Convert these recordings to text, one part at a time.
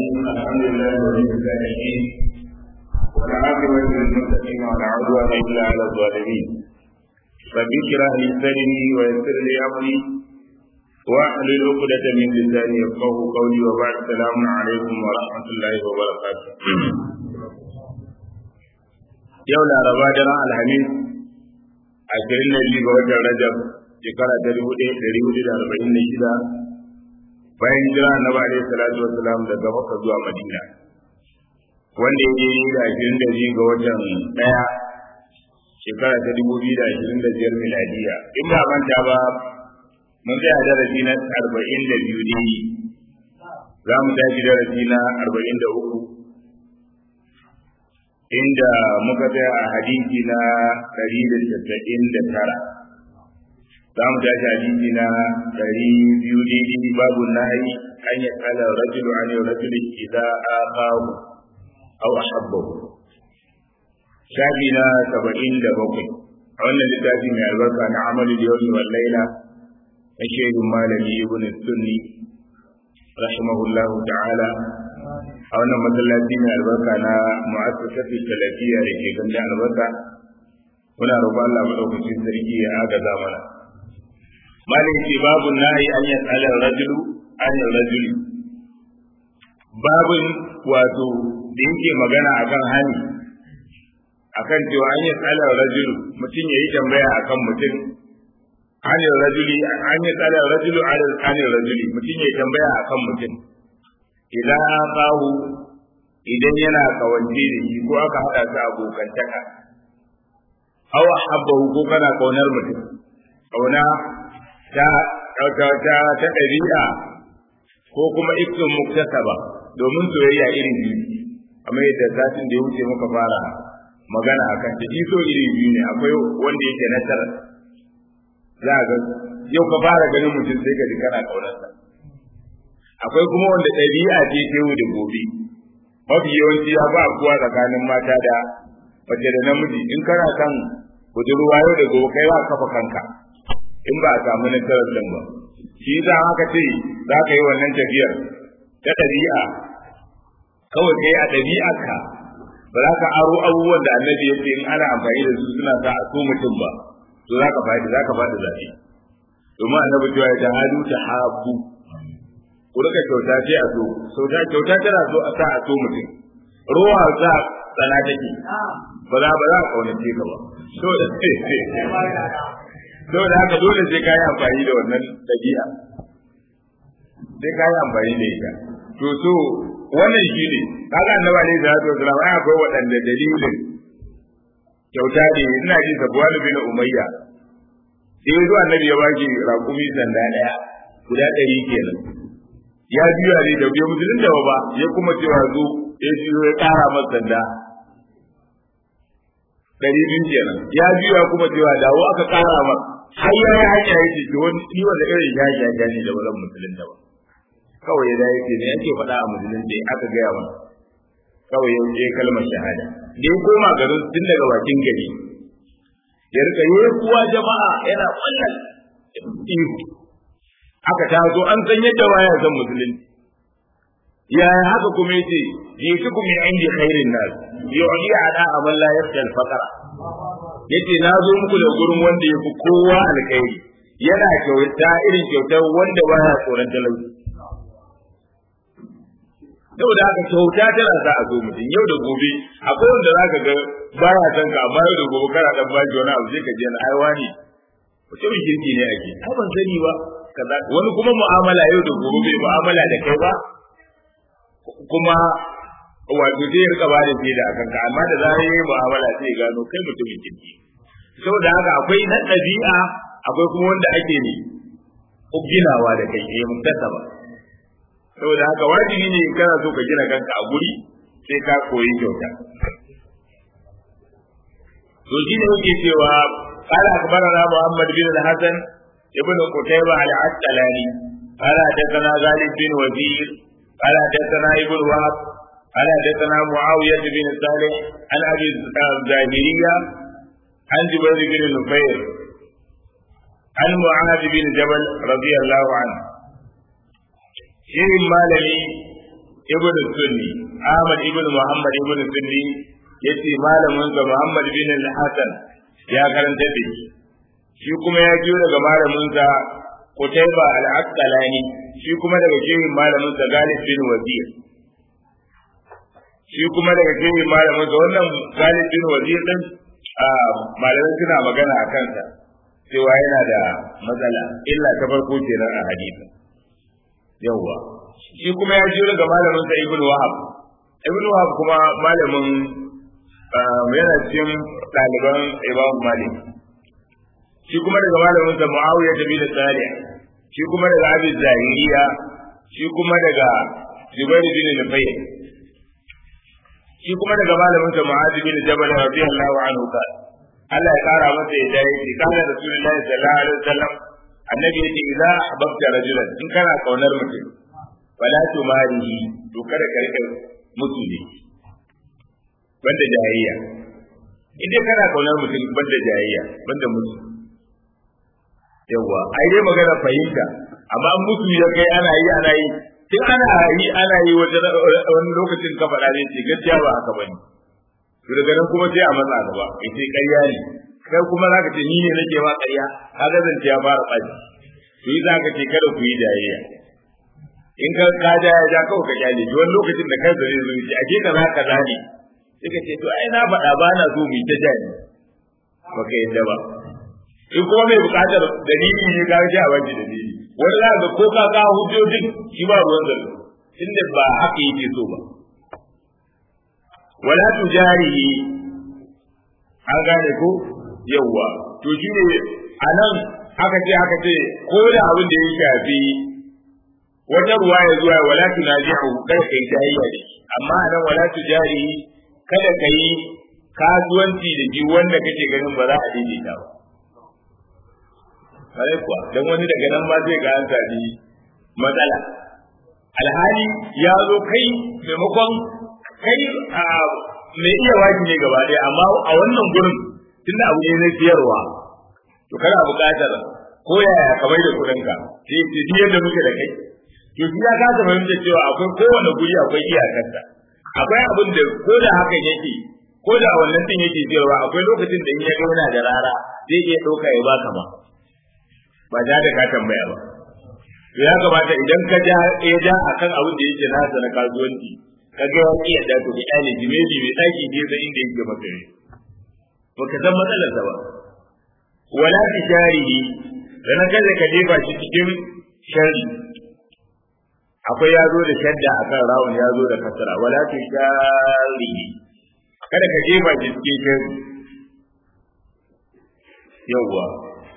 الرحيم الحمد لله ولي الصالحين والعاقبة للمتقين ولا عدوان إلا على الظالمين رب اشرح لي صدري ويسر لي أمري واحلل عقدة من لساني يفقه قولي وبعد السلام عليكم ورحمة الله وبركاته يوم الأربعاء جرى الحميد ashirin da biyu ga watan Rajab shekara ta dubu ɗaya ɗari hudu da arba'in da shida bayan jira annabi alaihi salatu wassalam daga Makka zuwa Madina wanda ya je da ashirin da biyu ga watan ɗaya shekara ta dubu biyu da ashirin da biyar miladiya in ba manta ba mun tsaya darasi na arba'in da biyu ne za mu tashi darasi na arba'in da uku inda muka tsaya a hadisi na ɗari da casa'in da tara za mu tashi hadisi na ɗari biyu daidai babu nahi an ya kala rajulu an yi rajulu idza aqahu aw ahabbahu shafi na saba'in da bakwai a wannan littafi mai albarka na amalin yawmi wal laila na shehun malami ibn sunni rahimahullahu ta'ala a wannan masallaci mai albarka na mu'assasatu salafiyya da ke ganda albarka muna roƙon Allah madaukakin sarki ya agaza mana malin ce babu nahi an ya tsala rajulu an rajuli babun wato da yake magana akan hani akan cewa an ya tsala rajulu mutum ya yi tambaya akan mutum an rajuli an ya tsala rajulu an rajuli mutum ya yi tambaya akan mutum idan akahu idan yana kawance da shi ko aka haɗa su abokantaka aw habbahu ko kana kaunar mutum kauna ta ta ta ta ɗabi'a ko kuma ikkin muktasaba domin soyayya irin biyu amma yadda satin da ya wuce muka fara magana akan ta iso iri biyu ne akwai wanda yake na tara za ga yau ka fara ganin mutum sai ka ji kana kaunarsa akwai kuma wanda ɗabi'a ce ta yau da gobe mafi yawanci ya ba kuwa tsakanin mata da mace da namiji in kana kan budurwa yau da gobe kai ba kafa kanka in ba a samu nasarar din ba shi za haka ce za ka yi wannan tafiyar ta ɗabi'a kawai kai a ɗabi'arka ba za ka aro abubuwan da annabi ya ce in ana amfani da su suna sa a so mutum ba to za ka faɗi za ka faɗi zaɓe domin annabi cewa ya ta hadu ta habu ku rika kyauta ce a so sauta kyauta tana so a sa a so mutum ruwa za tsana take ba za ba za a kaunace ka ba so da so da haka dole sai ka yi amfani da wannan dabi'a sai ka yi amfani da ita to so wannan shi ne kaga annabi alaihi salatu wasallam ai akwai waɗanda dalilin kyauta ne ina ji sabuwar bin umayya sai zuwa annabi ya baki raƙumi sanda ɗaya guda ɗari kenan ya biya ne da bai musulun da ba ya kuma cewa zo ya biyo ya kara masa sanda dari biyu kenan ya biya kuma cewa dawo aka kara masa har ya yi hanya yake to wani ni wanda irin ya ya ya ne da wannan musulun da ba kawai ya dace ne yake faɗa a musulun da aka gaya masa kawai ya je kalmar shahada da ya koma garin tun daga bakin gari ya rika yi kuwa jama'a yana wannan ihu aka taso an san yadda baya san musulunci yaya haka kuma yace jitukum min indi khairin nas yu'li ala amal la yafta al faqra yace na zo muku da gurin wanda yafi kowa alkhairi yana kyauta irin kyautar wanda baya tsoron talauci saboda haka kyauta tana sa a zo mutum yau da gobe akwai wanda zaka ga baya san ka amma yau da gobe kana dan baji wani abu sai ka je na aiwa ne mutumin kirki ne ake ai ban sani ba kaza wani kuma mu'amala yau da gobe bai mu'amala da kai ba kuma wato zai rika ba da da akan ka amma da zarar yayi mu'amala sai ya gano kai mutumin kirki saboda haka akwai na ɗabi'a akwai kuma wanda ake ne ginawa da kai eh muktasaba saboda haka wajibi ne kana so ka gina kanka a guri sai ka koyi kyauta to shi ne muke cewa قال أخبرنا محمد بن الحسن ابن قتيبة العسقلاني قال حدثنا غالب بن وزير قال حدثنا ابن وهب قال حدثنا معاوية بن صالح عن أبي الزاهرية عن جبير بن نفير عن معاذ بن جبل رضي الله عنه shirin malami ibn sunni ahmad ibn muhammad ibn sunni yace malamin sa muhammad bin al-hasan ya karanta da shi shi kuma ya jiyo daga malamin sa Qutayba al-Asqalani shi kuma daga shehin malamin sa Galib bin Wazir shi kuma daga shehin malamin sa wannan Galib bin Wazir din malamai suna magana a kansa cewa yana da matsala illa ta farko kenan a hadisi yawwa shi kuma ya jiyo daga malamin sa Ibn Wahab Ibn Wahab kuma malamin yana cikin ɗaliban Imam Malik shi kuma daga malamin sa Muawiya bin Salih shi kuma daga Abi Zahiriya shi kuma daga Jubair bin Nufayl shi kuma daga malamin sa Mu'adh bin Jabal radiyallahu anhu ka Allah ya kara masa ya dai shi kana Rasulullahi sallallahu alaihi wasallam annabi yace idza ahbabta rajulan in kana kaunar mutum fala tumarihi to kada ka rika mutu ne banda jayayya idan kana kaunar mutum banda jayayya banda mutu yawa ai dai magana fahimta amma mutu ya kai ana yi ana yi tun ana yi ana yi wani lokacin ka faɗa ne ce gaskiya ba haka bane to daga nan kuma sai a matsa gaba ya ce ƙarya ne kai kuma zaka ce ni ne nake ma ƙarya kaga zance ya fara ɓaci to yi zaka ce kada ku yi jayayya in ka ka ja ya ja kawai ka kyale wani lokacin da kansa zai zo ce ake kaza kaza ne sai ka ce to ai na faɗa ba na so mu ta jani baka yadda ba in kuma mai buƙatar dalili ne ka ji a wani dalili wani za ga ko ka ka hujjojin shi ba ruwan zalo inda ba haka yake so ba wala tujarihi an gane ko yawwa to shi ne a nan aka ce aka ce ko da abin da ya shafi wata ruwa ya zuwa wala tunajihu kada kai jayayya da shi amma a nan wala tujarihi kada ka yi kasuwanci da shi wanda kake ganin ba za a daidaita ba kare kuwa dan wani daga nan ma zai ga an sami matsala alhali ya zo kai maimakon kai a mai iya waki ne gaba ɗaya amma a wannan gurin tunda abu ne na siyarwa to kana buƙatar ko yaya ka bai da kuɗin ka sai ce duk yadda muke da kai to shi ya kasa fahimta cewa akwai kowane guri akwai iyakarsa akwai abin da ko da hakan yake ko da wannan din yake siyarwa akwai lokacin da in ya ga yana da rara zai iya ɗauka ya baka ma ba ja da ka tambaya ba to ya kamata idan ka ja ya ja akan abin da yake nasa na kasuwanci ka ga wani iya da to da iyali jimeji mai daki ne sai inda yake maka ne ba ka san matsalar sa ba wala fi sharihi dan kada ka jefa shi cikin shari akwai ya zo da shadda akan rawun ya zo da kasara wala fi sharihi kada ka jefa shi cikin shari yawwa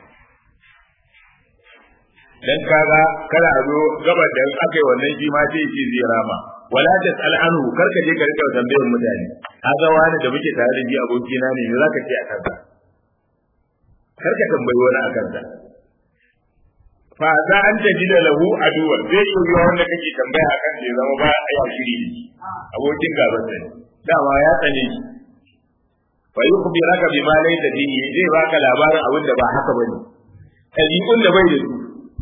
dan kaga kada a zo gabar da aka yi wannan shi ma sai shi zai rama wala tasal anhu kar ka je ka rika tambayar mutane kaga wani da muke tare da shi abokina ne me zaka ce a kansa kar ka tambayi wani a kansa fa za an taji da lahu aduwa zai yi yiwa wanda kake tambaya akan da zama ba a yi shiri da shi abokin gaban sa ne dama ya tsane shi fa yukhbiraka bima laysa fihi zai baka labarin abin da ba haka bane ɗabi'un da bai da su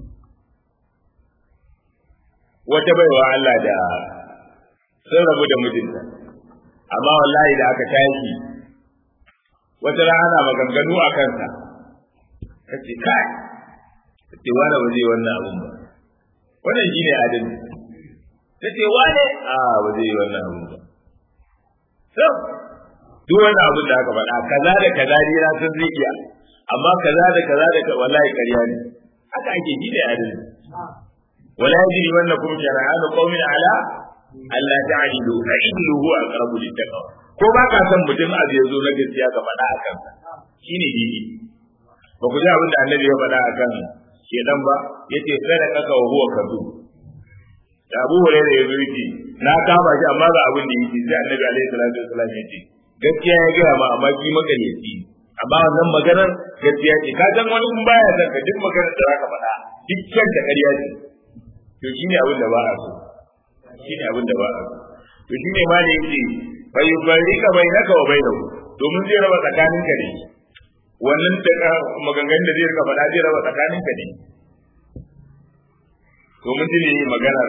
wata baiwa Allah da sun rabu da mijinta amma wallahi da aka tashi wata rana maganganu a kansa ta ce kai ta ce wane ba zai wannan abun ba wannan shine adalci ta ce wane a ba zai wannan abun ba so duk wani abun da aka faɗa kaza da kaza ne na san zai iya amma kaza da kaza da wallahi ƙarya ne haka ake shi da adalci ولا يجري منكم شنآن قوم على ألا تعدلوا فعدلوا هو أقرب للتقوى ko ba ka san mutum a zai zo na gaskiya ka faɗa a kansa shine dini ba ku ji abin da annabi ya faɗa a kan shedan ba yace kada kaka wa huwa kazu da Abu Hurairah ya zo yake na kama shi amma ga abin da yake sai annabi alaihi salatu wasallam yace gaskiya ya gaya ma amma ki makaryaci amma wannan maganar gaskiya ce ka san wani in baya san ka duk maganar da zaka faɗa duk kyan da ƙarya ce to shi ne abin da ba a so shi ne abin da ba a so to shi ne ma da yake bai bari ka bai naka wa bai nau domin zai raba tsakanin ka ne wannan da maganganun da zai rika faɗa zai raba tsakanin ka ne to mun ji ne maganar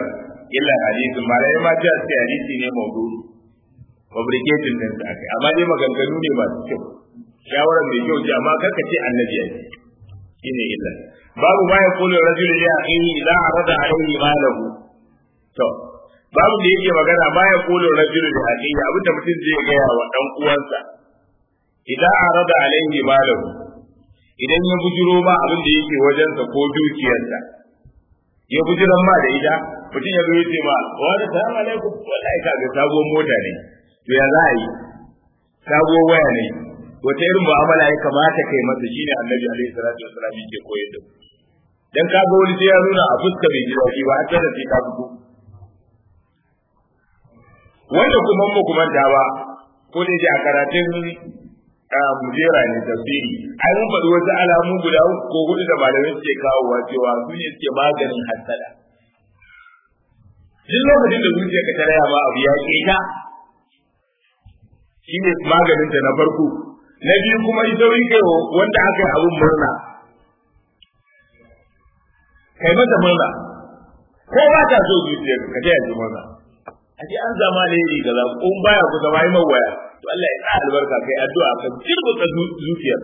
illa hadisin malai ma ta ce hadisi ne maudu'i fabricating din sa akai amma dai maganganu ne masu kyau shawarar mai kyau ce amma karka ce annabi ya ce shine illa babu ma ya kula rajul li akhihi idza arada alayhi malahu to babu da yake magana ma ya kula rajul li akhihi abinda mutum zai gaya wa dan uwansa idza arada alayhi malahu idan ya bujiro ma abin da yake wajensa ko dukiyarsa ya bujiran ma da ita mutum ya zo ya ce ma wa da salamu alaikum wallahi ka ga sabuwar mota ne to ya za a yi sabuwar waya ne wata irin mu'amala ya kamata kai masa shine annabi alaihi salatu wasallam yake koyar da dan ka ga wani sai ya nuna a fuska bai ji daɗi ba har da sai ka fito wanda kuma mu kuma da ba ko da a karatun mujera ne tafsiri ai mun faɗi wasu alamu guda uku ko hudu da malamai suke kawowa cewa su ne suke maganin hasada duk lokacin da zuciya ka taraya ma abu ya ke ta shine maganin ta na farko na biyu kuma ita kai wanda aka yi abun murna kai mata murna ko ba ta so zuciya ka ta yanzu murna a ce an zama ne iri kaza ko baya ku zama yi mawaya to Allah ya sa albarka kai addu'a ka jirbuta zuciyar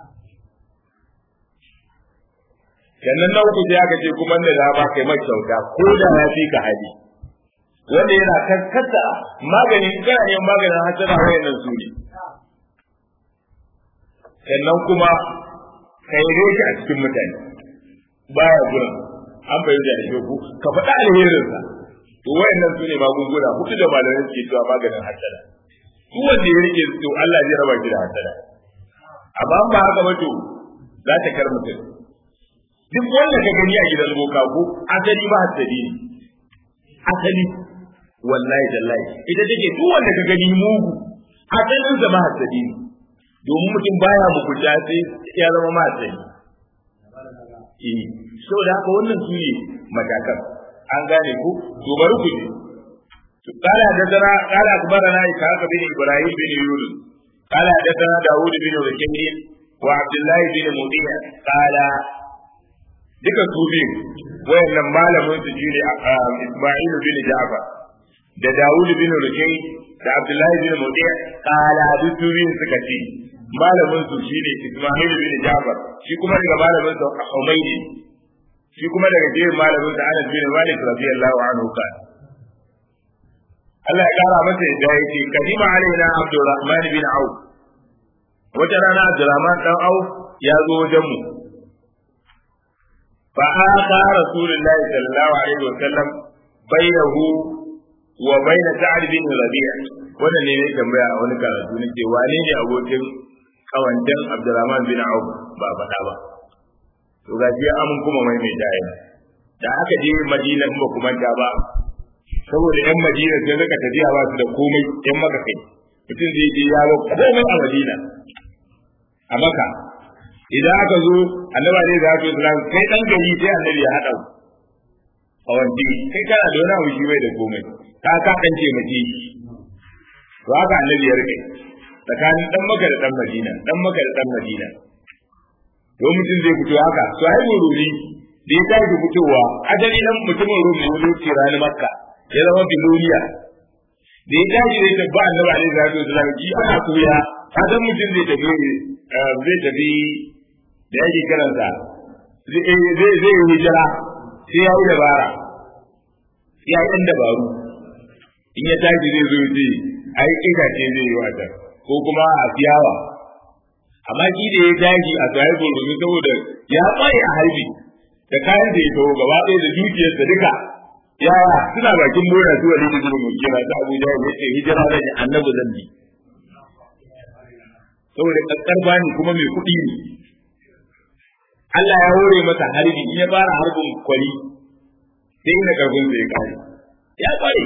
sannan na uku sai aka ce kuma da za ba kai mai kyauta ko da ya fi ka hali wanda yana kankata magani kana yin maganin hasara wayannan su ne sannan kuma kai roki a cikin mutane baya gurin an bayyana da shi ka faɗa alherinsa to wayannan su ne magunguna hudu da malamai suke cewa maganin hasara duk wanda ya rike to Allah zai raba shi da hasada amma ba haka ba to za ta kar mutum duk wanda ka gani a gidan boka ko asali ba hasadi ne asali wallahi tallahi ita take duk wanda ka gani mugu asalin sa ba hasadi ne domin mutum baya mugunta sai ya zama ma hasadi eh saboda haka wannan su ne matakan an gane ku to bari ku ji قال حدثنا قال اخبرنا اسحاق بن ابراهيم بن يونس قال حدثنا داوود بن ركين وعبد الله بن مطيع قال duka su biyu wayannan malamin su shine Isma'il bin Ja'far da Dawud bin Rukai da Abdullahi bin Mudiya kala duk su biyun suka ce malamin su shine Isma'il bin Ja'far shi kuma daga malamin sa Humaydi shi kuma daga jerin malamin sa Anas bin Malik radiyallahu anhu kana Allah ya kara masa yadda yake kadima alaina Abdurrahman bin Auf wata rana Abdurrahman dan Auf ya zo wajen mu fa aka Rasulullahi sallallahu alaihi wa sallam bainahu wa bain Sa'd bin Rabi' wannan ne ne tambaya a wani karatu nake wane ne abokin kawancan Abdurrahman bin Auf ba faɗa ba to ga ji amun kuma mai mai dai da aka je Madina ba kuma ta ba saboda yan madina sai suka tafiya ba su da komai yan maka kai mutum zai je yawo komai a madina a maka idan aka zo annaba ne za su islam kai dan gari sai annabi ya haɗa a wanti kai kana da wani abu shi bai da komai ka ka dan ce mace to haka annabi ya rike tsakanin dan maka da dan madina dan maka da dan madina to mutum zai fito haka to ai ruri da ya tashi fitowa ajali dan mutumin rum ne wani ce ranar makka ya zama biloniya da ya tashi zai tafi annabi alaihi salatu wasallam ji ana koya ka san mutum zai tafi zai tafi da yake kiransa zai zai yi hijira sai ya yi dabara ya yi ɗan dabaru in ya tashi zai zo ce ai itace zai yi wata ko kuma a ciyawa amma ki da ya tashi a tsaye gurgurzu saboda ya tsaye a harbi da kayan da ya kawo gaba ɗaya da dukiyarsa duka yaya suna bakin mura su wani da zuwa kira ta abu da ya ce hijira da ni annabi zan bi saboda kakkarfa ne kuma mai kuɗi ne Allah ya hore masa harbi in ya fara harbin kwari sai ina karfin sai ya kare ya kware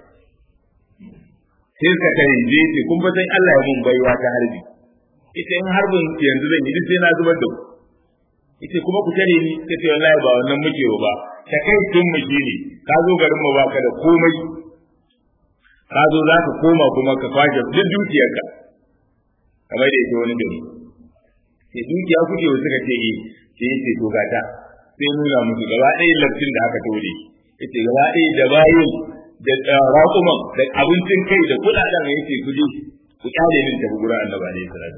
sai suka tare je ce kun ba san Allah ya mun baiwa ta harbi ita in harbin yanzu zan yi duk sai na zubar da ku ita kuma ku tare ni sai ce wallahi ba wannan muke ba ta kai tun mu ne ka zo garin mu baka da komai ka zo za ka koma kuma ka kwashe duk dukiyarka kamar da yake wani gari sai dukiya kuke wasu ka ce eh sai yace to gata sai nuna musu gaba ɗaya laftin da aka tore yace gaba ɗaya da bayin da raƙuman da abincin kai da kuɗaɗen yace ku je ku kyale min tafi gurin annabi alaihi salatu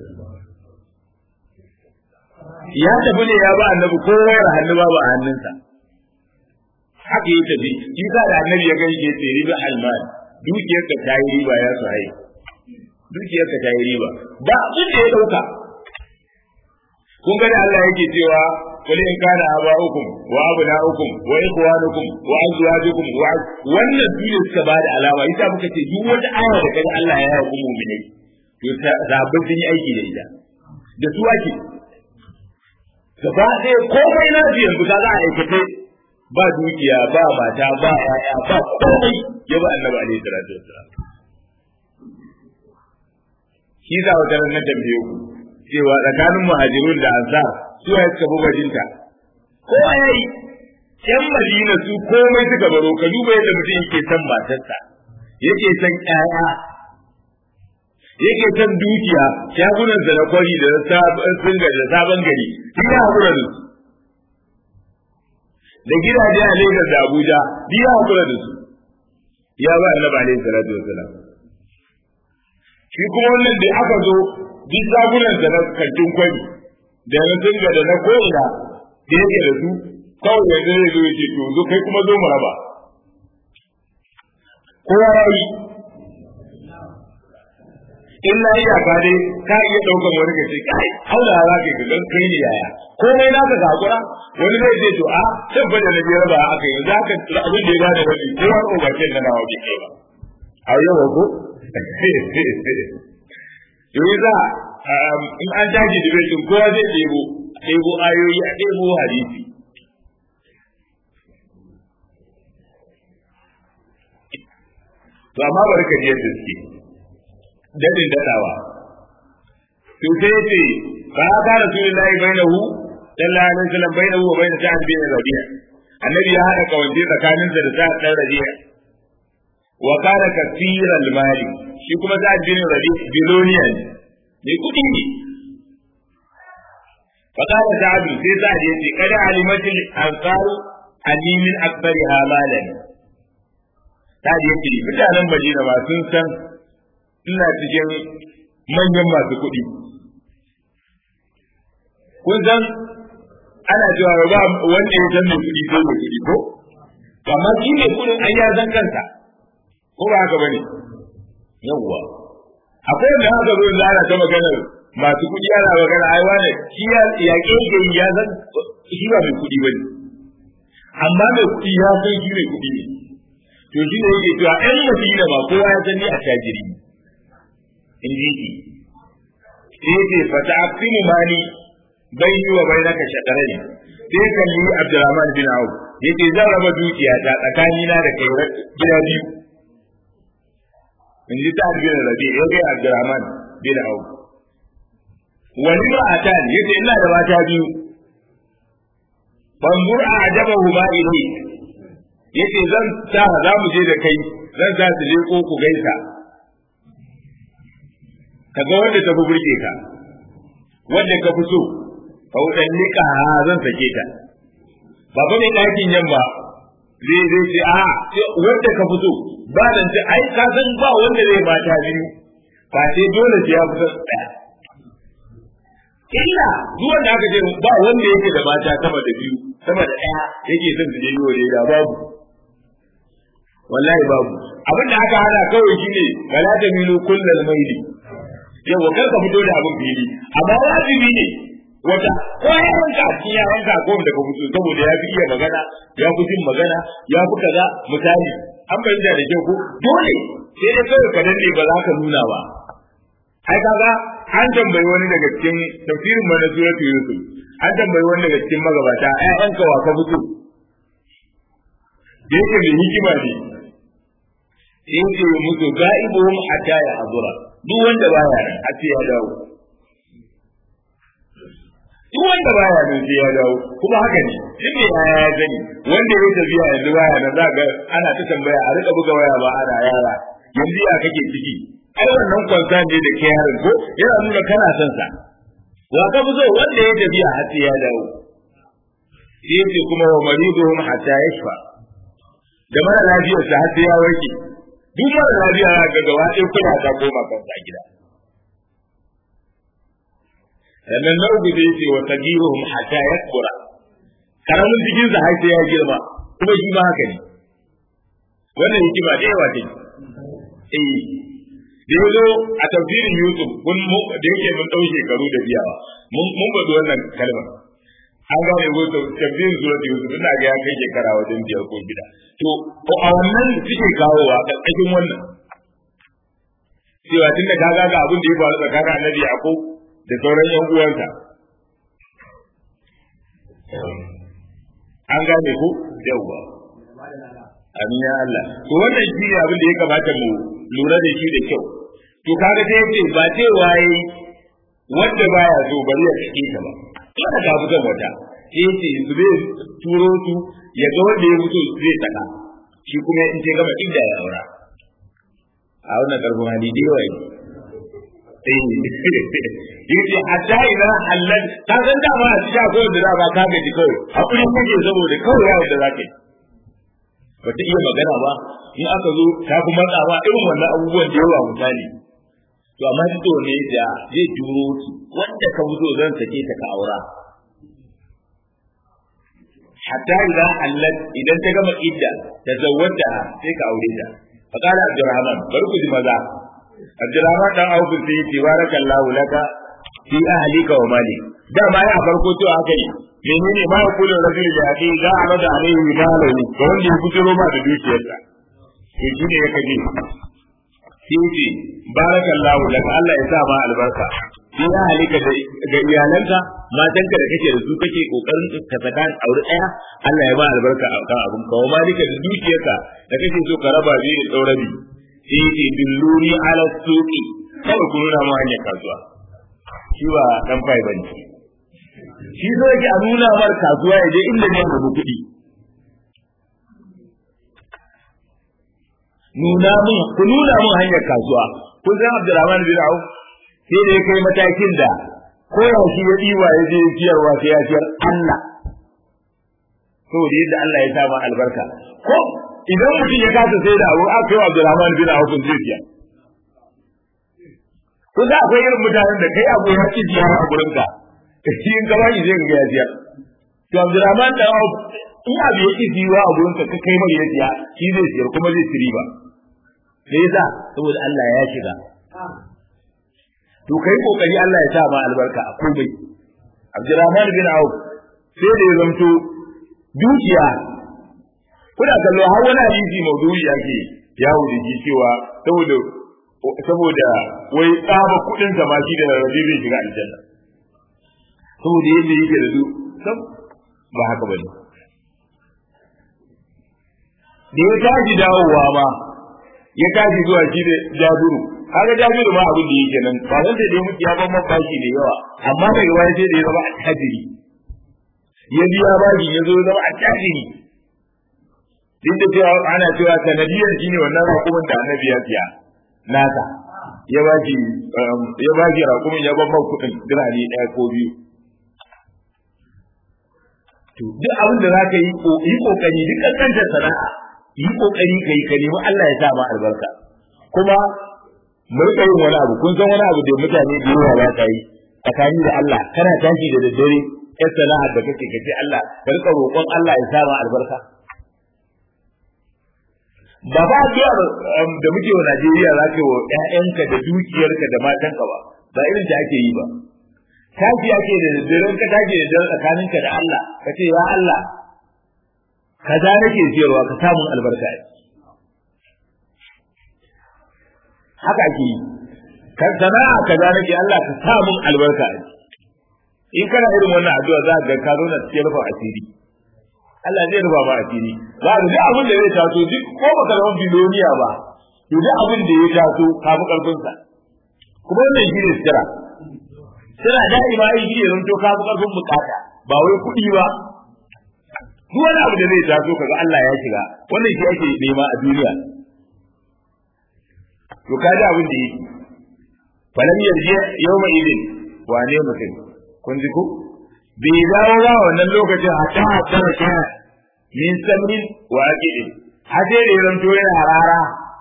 ya tafi ne ya ba annabi kowa ya hannu ba ba a hannunsa haka ya tafi shi sa da annabi ya gani ke ce riba almal dukiyar ka ta yi riba ya su haye dukiyar ka ta yi riba ba abin da ya dauka kun ga da Allah yake cewa qul in kana aba'ukum wa abna'ukum wa ikhwanukum wa azwajukum wa wannan dole suka ba da alama ita muka ce duk wata aya da kaga Allah ya yi mu'minai to zabin sun yi aiki da ita da su ake gaba ɗaya komai na yanzu kaga a aikace ba dukiya ba mata ba yaya ba komai ya ba annabi alaihi salatu wassalam shi za wata ran na tambaye ku cewa tsakanin muhajirun da ansar su ya suka bi bajinta ko yayi yan madina su komai suka baro ka duba yadda mutum yake son matarsa yake son ƴaƴa yake son dukiya shagunan da na kwari da na sabon da sabon gari duk ya haƙura da su da gidaje a Lagos da Abuja duk ya haƙura da su ya ba annabi alaihi salatu wasalam shi kuma wannan da aka zo duk shagunan da na kantin kwari da na tunga da na ko'ina da yake da su kawai yanzu zai zo yake to zo kai kuma zo mu raba kowa ya yi in na iya ka dai ka iya ɗaukan wani ka ce kai auna za ka ga kai ne yaya komai na ka hakura wani zai ce to a can fa da na biyar ba aka yanzu haka abin da ya bada wani ko wani obakin na nawa bai kai ba a yau ko yau za in an tashi dibecin kowa zai ɗebo ɗebo ayoyi a ɗebo hadisi to amma bari ka ji yadda suke dadin dadawa to sai yace fa ka rasulullahi bainahu sallallahu alaihi wasallam bainahu wa bain sa'ad bin rabi'a annabi ya hada kawance tsakanin sa da sa'ad dan rabi'a wa kana kathiral mali shi kuma sa'ad bin rabi'a biloniya ne ne kudi ne fa kana sa'ad sai sa'ad yace kada alimatul ansaru anni min akbariha malan sa'ad yace mutanen Madina ba sun san ina cikin manyan masu kuɗi. Kun san ana cewa ba wanda ya san mai kuɗi sai mai kuɗi ko? Amma shi mai kuɗin an ya san kansa. Ko ba haka bane? Yawwa. Akwai wanda haka zo da ana ta maganar masu kuɗi ana magana ai wane shi ya yaƙe ke ya san shi ba mai kuɗi bane. Amma mai kuɗi ya san shi mai kuɗi ne. To shi ne yake cewa ɗan Madina ba kowa ya san ni a tajiri ne. in ji shi sai ce fata aqimu mali bayni wa bainaka shaqarani sai kalli Abdurrahman bin Auf yace zan raba dukiya ta tsakani na da kai gida biyu in ji ta bin Rabi ya ga Abdurrahman bin Auf wani ba atan yace ina da mata biyu banzur a ajabahu ma ilai yace zan sa za mu je da kai zan sa su je ko ku gaisa ka ga wanda ta fi burge ka wanda ka fi so ka wudan nika zan sake ta ba ba mai ɗakin yamma zai zai ce a wanda ka fi so ba nan ce ai ka san ba wanda zai mata biyu ba sai dole sai ya fi son ɗaya illa duk wanda aka ce ba wanda yake da mata sama da biyu sama da ɗaya yake son su je yi wa da babu wallahi babu abin da aka hana kawai shine wala ta milu kullal maili yawa kar ka fito da abin fili amma wajibi ne wata ko ya ranka a cikin yaranka ko da ka fito saboda ya fi iya magana ya fi jin magana ya fi kaza misali an bayyana da kyau ko dole sai dai kawai ka danne ba za ka nuna ba ai kaga an tambayi wani daga cikin tafsirin mana suratu yusuf an tambayi wani daga cikin magabata ƴaƴanka wa ka fito da yake mai hikima ne sai yake musu ga'ibuhum hatta ya hazura duk wanda baya nan har sai ya dawo duk wanda baya nan sai ya dawo kuma haka ne duk ne ya ya gani wanda ya tafiya yanzu baya nan za ga ana ta tambaya a rika buga waya ba ana yara yanzu ya kake ciki ai wannan kwanta ne da ke yaron ko yana nuna kana son sa wa ka fi so wanda ya tafiya har sai ya dawo sai ce kuma wa mariduhum hatta yashfa da mara lafiyar sa har sai ya warke duk mara lafiya ga gaba ɗaya kula ta koma kansa a gida sannan na uku zai ce wa sagiruhum hatta yakbura karamin cikin sa har sai ya girma kuma shi ma haka ne wannan hikima da yawa ce eh da yazo a tafsirin Yusuf kun mu da yake mun dau shekaru da biyawa mun mun bada wannan kalmar an gane ko tafsirin surat Yusuf ina ga ya kai shekara wajen biyar ko gida to ko a wannan suke kawowa karkashin wannan cewa tunda ka ga abin da ya faru tsakanin annabi Yaqub da sauran yan uwansa an gane ku yawwa amin ya Allah to wannan shi ne abin da ya kamata mu lura da shi da kyau to kaga sai yace ba ce waye wanda baya so bari ya cike ta ba kada ka fitar wata sai yace su zai turo su ya ga wanda ya mutu zai saka shi kuma in ce gama inda ya aura a wannan karfin hali da yawa yace hatta idan halal ka san da ba a cikin akwai da ba ka gaji kawai hakuri kake saboda kawai yawo da zaka yi ba ta iya magana ba in aka zo ta kuma matsawa irin wannan abubuwan da yawa misali to amma duk da ne da zai turo su wanda ka fito zan sake ta ka aura hatta idan halal idan ta gama idda ta zawwata sai ka aure ta fa qala abdurrahman bari ku ji maza abdurrahman dan auf sai yace barakallahu laka fi ahlika wa mali da ma ya farko to haka ne menene ma ya kula rajul da yake ga amada alaihi malahu ga wanda ya fitiro ma da dukiyarsa to shi ne yake ji sai yace barakallahu laka Allah ya sa ma albarka fi ahlika da iyalanka matanka da kake da su kake kokarin ka saka aure daya Allah ya ba albarka a kan abun ka wa malika da dukiyarka da kake so ka raba biyu da tsaurabi sai yace billuni ala suqi kawai ku nuna mu hanyar kasuwa shi ba dan fai bane shi so yake a nuna mar kasuwa ya je inda ne da kuɗi nuna mun ku nuna mun hanyar kasuwa kun san Abdurrahman bin Auf sai da ya kai matakin da ko yaushe ya diwa ya je ciyarwa sai ya ciyar Allah saboda yadda Allah ya sa albarka ko idan mutum ya kasa sai da abu aka kai Abdurrahman bin Auf zai siya ko za akwai irin mutanen da kai abu ya ci ziyara a gurin ka shi in ka bani zai ga ya siya to Abdurrahman da Auf in abu ya ci ziyara a gurin ka ka kai mai ya siya shi zai siyar kuma zai ci riba me yasa saboda Allah ya shiga to kai kokari Allah ya sa ma albarka a komai Abdurrahman bin Auf sai da ya zanto dukiya kuna kallo har wani hadisi maudu'i yake yawo da shi cewa saboda saboda wai tsaba kudin sa ma shi da rabi zai shiga aljanna saboda yadda yake da su sab ba haka bane da ya tashi dawowa ma ya tashi zuwa shi da jabiru kaga jabiru ma abin da yake nan ba wanda da mutu ya ban mafashi da yawa amma daga wani sai da ya zama attajiri ya biya bashi ya zo zama attajiri duk da cewa ana cewa sanadiyar shi ne wannan raƙumin da annabi ya siya nasa ya ba shi ya ba shi raƙumin ya ban kuɗin dirhami ɗaya ko biyu to duk abin da zaka yi yi kokari duk kankantar sana'a yi kokari kai ka nemi Allah ya sa ma albarka kuma mu rika yin wani abu kun san wani abu da mutane da yawa ba ka yi tsakani da Allah kana tashi da daddare yar sana'ar da kake kace Allah ka rika roƙon Allah ya sa ma albarka ba ba addu'ar da muke wa Najeriya za ka yi wa ƴaƴanka da dukiyarka da matanka ba ba irin da ake yi ba tashi ake da daddare ka tashi da daddare tsakaninka da Allah ka ce ya Allah kaza nake siyarwa ka samu albarka a haka ake yi kan sana'a kaza nake Allah ka samu albarka a in kana irin wannan addu'a za ka ga ka zo na cikin rufin asiri Allah zai rufa ma asiri za ka duk abin da zai taso duk ko baka zama biloniya ba to duk abin da ya taso ka fi karfin sa kuma wannan shi ne sira sira da'ima ai shi ne zanto ka fi karfin bukata ba wai kuɗi ba duk wani abu da zai taso kaga Allah ya shiga wannan shi ake nema a duniya to kaji abin da yake falam yarji yawma idin wane mutum kun ji ko bai dawo ba wannan lokacin hatta hatta kana min samrin wa aqidin har sai da ya zanto yana rara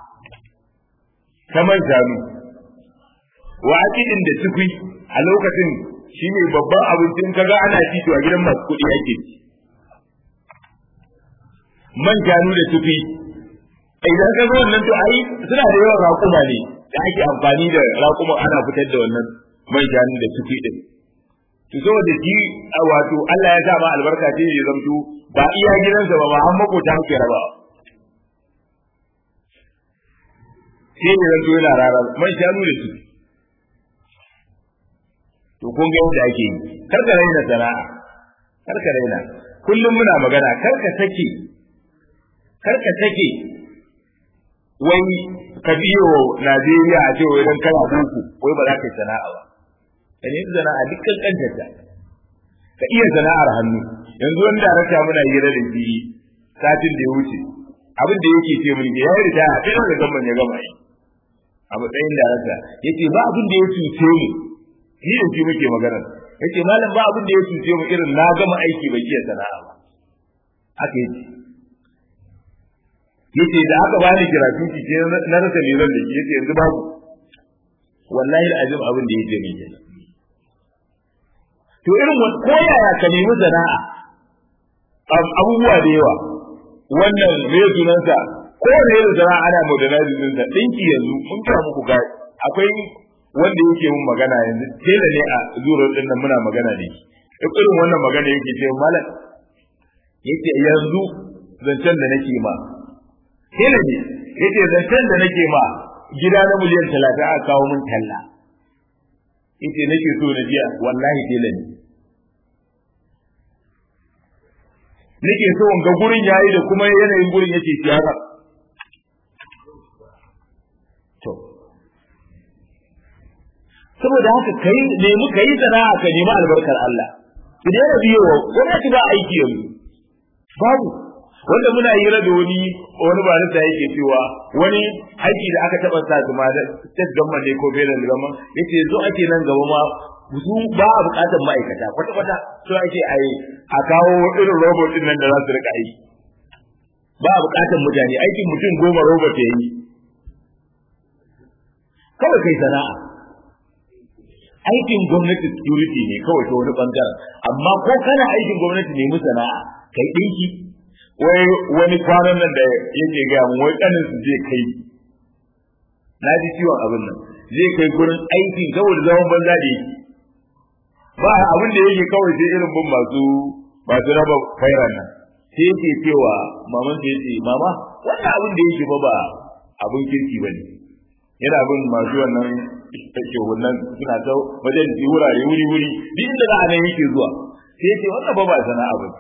ta man shanu wa akidin da tukui a lokacin shi ne babban abincin kaga ana ci to a gidan masu kuɗi ake ci man shanu da tukui idan ka zo wannan to ai suna da yawan raƙuma ne da ake amfani da raƙuma ana fitar da wannan man shanu da tukui din to saboda shi wato Allah ya sa ma albarka ce ya zamto ba iya gidansa ba ba an makota muke raba sai ne zanto yana rara man shanu da tukui to kun ga yadda ake yi kar ka raina sana'a kar ka raina kullum muna magana kar ka sake kar ka sake wai ka biyo Najeriya a cewa idan kana boko wai ba za ka yi sana'a ba ka nemi sana'a dukkan kantata ka iya sana'ar hannu yanzu wani darakta muna hira da shi satin da ya wuce abin da yake ce mun ya yi ritaya a kai da gamban ya gama yi a matsayin darakta yace ba abin da ya cuce mu ni da shi muke magana yace malam ba abin da ya cuce mu irin na gama aiki bai iya sana'a ba haka yace yace da aka bani gratuity ce na rasa liran da yace yanzu babu wallahi azim abin da yake ne kenan to irin wani ko yaya ka nemi sana'a abubuwa da yawa wannan me sunansa ko ne da sana'a ana modernizing din sa dinki yanzu mun ga muku ga akwai wanda yake mun magana yanzu tela ne a zurar din nan muna magana da shi duk irin wannan magana yake ce malam yake yanzu zancen da nake ma tela ne yake zancen da nake ma gida na miliyan talatin aka kawo mun talla yace nake so na jiya wallahi tela ne nake so ga gurin yayi da kuma yanayin gurin yake siyasa to saboda haka kai nemi kai sana'a ka nemi albarkar Allah idan ya biyo gwamnati ba aiki yanzu babu wanda muna yi da wani wani ba da yake cewa wani aiki da aka taba sa kuma da state government ne ko federal government yace zo ake nan gaba ma su ba a bukatar ma'aikata kwata kwata so ake a a kawo irin robot din nan da za su rika aiki ba a bukatar mutane aikin mutum goma robot ya yi kawai kai sana'a aikin gwamnati security ne kawai ta wani bangaren amma ko kana aikin gwamnati ne mu sana'a kai dinki wai wani kwanan nan da yake ga mu wai kanin su zai kai na ji ciwon abin nan zai kai gurin aikin saboda zaman banza da yake ba abin da yake kawai sai irin bin masu masu raba fairan nan sai yake cewa maman sai yace mama wannan abin da yake ba ba abin kirki bane yana bin masu wannan take wannan suna ta wajen ji wurare wuri wuri duk inda za a nan yake zuwa sai yace wannan ba ba sana'a ba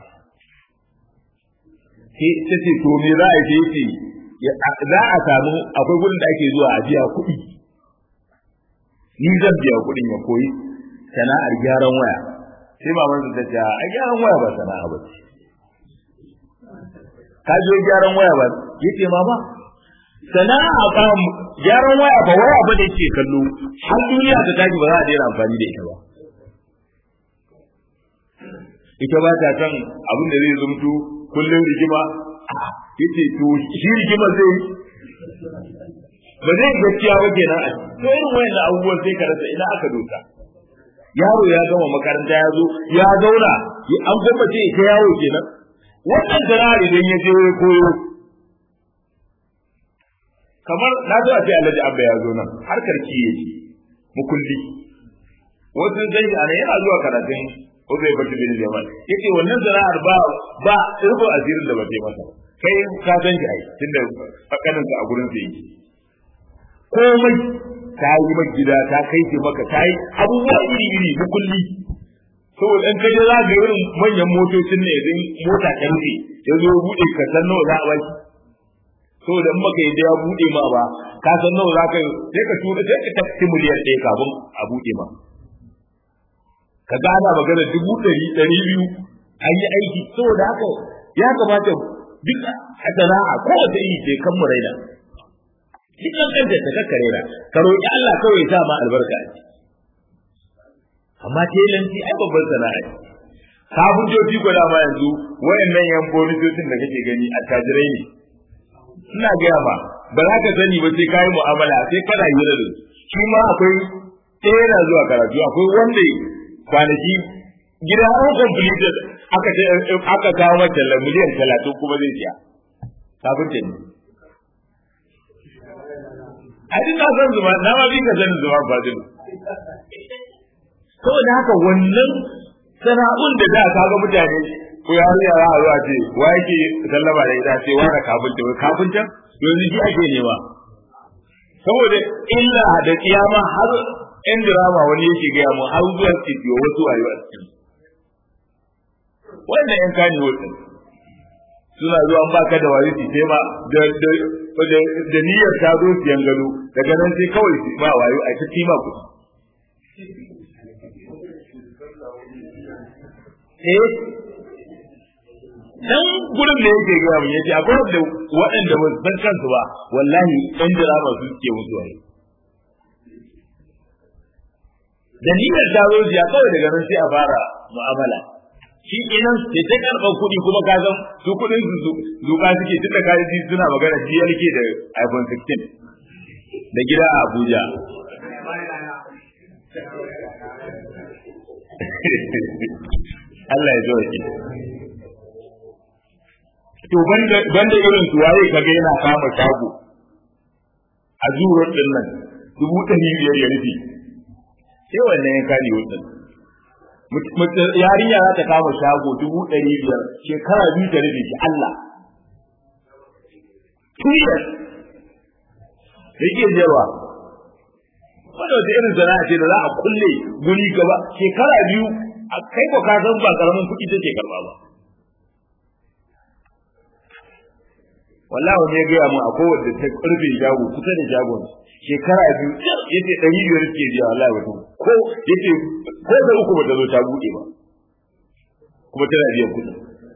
sai ta ce to me za a yi sai za a samu akwai gurin da ake zuwa a biya kuɗi ni zan biya kuɗin ya koyi sana'ar gyaran waya sai maman ta ce a gyaran waya ba sana'a ba ka je gyaran waya ba yace mama sana'a ba gyaran waya ba waya ba da yake kallo har duniya ta tashi ba za a daina amfani da ita ba ita ba ta san abin da zai zumto kullum rigima yace to shi rigima zai ba zai gaskiya ba kenan a to irin wayannan abubuwan sai ka rasa ina aka dosa yaro ya gama makaranta ya zo ya zauna an gwamnati ta yawo kenan wannan sana'ar idan ya je ya koyo kamar na zo a ce alhaji abba ya zo nan harkar kiye ce mukulli wasu zai ana yana zuwa karatun Uzai bata bin Jamal yace wannan sana'ar ba ba rubu asirin da ba ta masa kai ka san shi ai tunda fakanin ka a gurin sa yake komai ta yi maka gida ta kai ce maka ta yi abubuwa iri iri mukulli saboda in kaje za ga irin manyan motocin ne idan mota ta rufe ya zo bude ka san nawa za a baki saboda in baka yadda ya bude ma ba ka san nawa za ka sai ka tura sai ka tafi miliyan ɗaya kafin a bude ma ka ga ana magana dubu ɗari ɗari biyu an yi aiki saboda haka ya kamata duk a sana'a kowace iri ce kan mu raina duk an kanta ta kakka raina ka roƙi Allah kawai ya sa ma albarka a amma telanci ai babban sana'a ce kafintoci ko dama yanzu wayannan yan bonitocin da kake gani attajirai ne ina gaya ma ba za ka sani ba sai kayi mu'amala sai kana yi da shi ma akwai ɗaya yana zuwa karatu akwai wanda kwanaki gida an completed aka ce aka kawo mata miliyan talatin kuma zai siya kafin ta ne a duk na san zuma na ma bi ka sanin zuma fadilu saboda haka wannan sana'un da da ka ga mutane ko ya yi yara a zuwa ce wa yake sallama da ita ce wa da kafinta wai kafinta yanzu shi ake nema saboda illa da kiyama har yan dirama wani yake gaya mu har zuwa studio wasu a yi a cikin wannan yan kani wasu suna zuwa an baka da wari sai ma da da da niyyar ta zo siyan gado daga nan sai kawai su ba wayo a ta kima ku eh dan gurin da yake gaya mu yace akwai da waɗanda ba san kansu ba wallahi ɗan dirama su suke mutuwa da niyyar ta zo siya kawai daga nan sai a fara mu'amala shi kenan sai ta karɓar kuɗi kuma ka san su kuɗin su zuka suke tunda ka ji suna magana shi yake da iPhone 16 da gida a Abuja Allah ya zo ki to banda banda irin su waye kaga yana kama shago a zuwar din nan dubu ɗari biyar ya rufe sai wannan ya kare wutin yarinya za ta kama shago dubu ɗari biyar shekara biyu ta rufe shi Allah two years da ke jewa wanda wata irin sana'a ce da za a kulle guri gaba shekara biyu a kai ko ka san ba karamin kuɗi take karba ba wallahi wani ya gaya mu a kowace ta karfe shago kusa da shagon shekara biyu yace ɗari biyar suke biya wallahi wato ko yace ko da uku bata zo ta buɗe ba kuma tana biyan kuɗi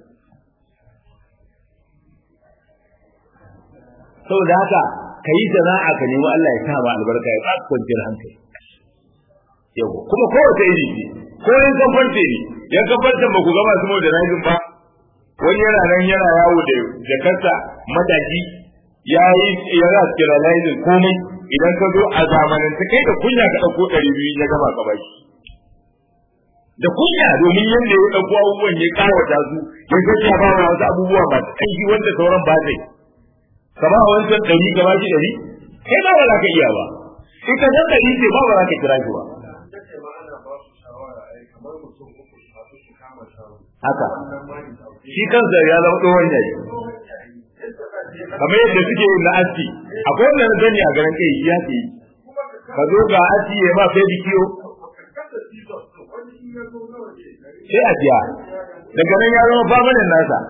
saboda haka ka yi sana'a ka nemi Allah ya sa ma albarka ya ba kwanciyar hankali yau kuma kowace iri ce ko yin kafarte ne yan kafarte ba ku gama su mu da rajin ba wani yana nan yana yawo da jakarta mataki ya yi yana sterilizing komai idan ka zo a zamanin ta kai da kunya ka ɗauko ɗari biyu ya gama ka baki da kunya domin yadda ya ɗauko abubuwan ya kawata su ya gaskiya ba wa wasu abubuwa masu ƙarfi wanda sauran ba zai ka ba wancan ɗari ka ba shi ɗari kai ba ba za ka iya ba in ka san ɗari ce ba ba za ka kira shi ba haka shi kansa ya zama tsohon yayi kamar yadda suke yin na aski akwai wanda na gani a garin kai ya ke ka zo ga aski ya ma sai bikiyo sai a biya daga nan ya zama famanin nasa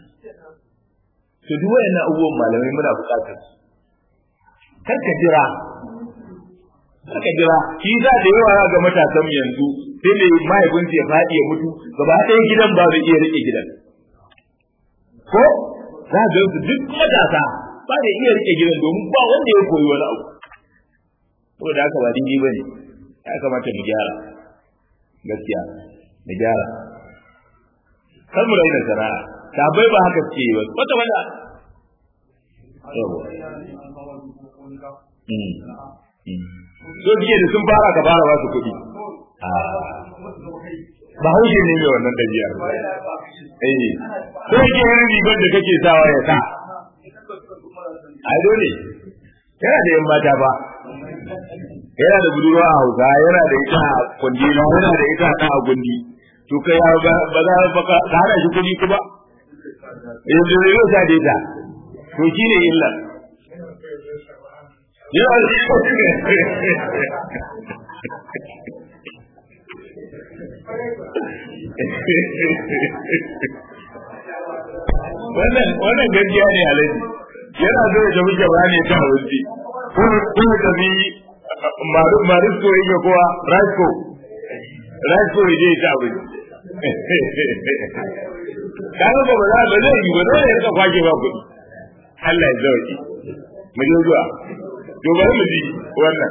to duk wayannan abubuwan malamai muna buƙatar kar ka jira kar ka jira shi za da yawa ga matasan yanzu sai ne mahaifinsu ya faɗi ya mutu gaba ɗaya gidan ba zai iya riƙe gidan ko za ga su duk matasa ba da iya riƙe gidan domin ba wanda ya koyi wani abu saboda haka ba dingi bane ya kamata mu gyara gaskiya mu gyara kar mu raina sana'a sabai ba haka suke yi ba wata wanda so suke da sun fara ka fara ba su kuɗi ba haushe ne mai wannan ɗabi'a eh ko yake yin rigar da kake sawa ya sa ai dole yana da yan mata ba yana da budurwa a hausa yana da ita a kundi yana da ita a a gundi to kai ba za ka hana shi kuɗi kuma yanzu ne yau sa dai ta to shi ne illa yawan wannan wannan gaskiya ne alaji yana so ya tafi gaba ne ta wuce ko ya tafi maru maru ko yake kowa rasko rasko ya je ta wuce kaga ba za ba zai yi ba dole ya kwake ba kuɗi Allah ya zauki mu je zuwa to bari mu ji wannan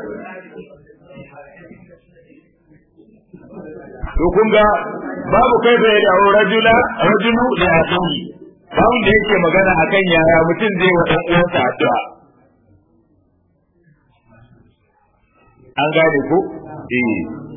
to kun ga babu kai da ya rajula rajulu da akhihi babun da yake magana akan yaya mutum zai wa dan uwansa addu'a an gane ko eh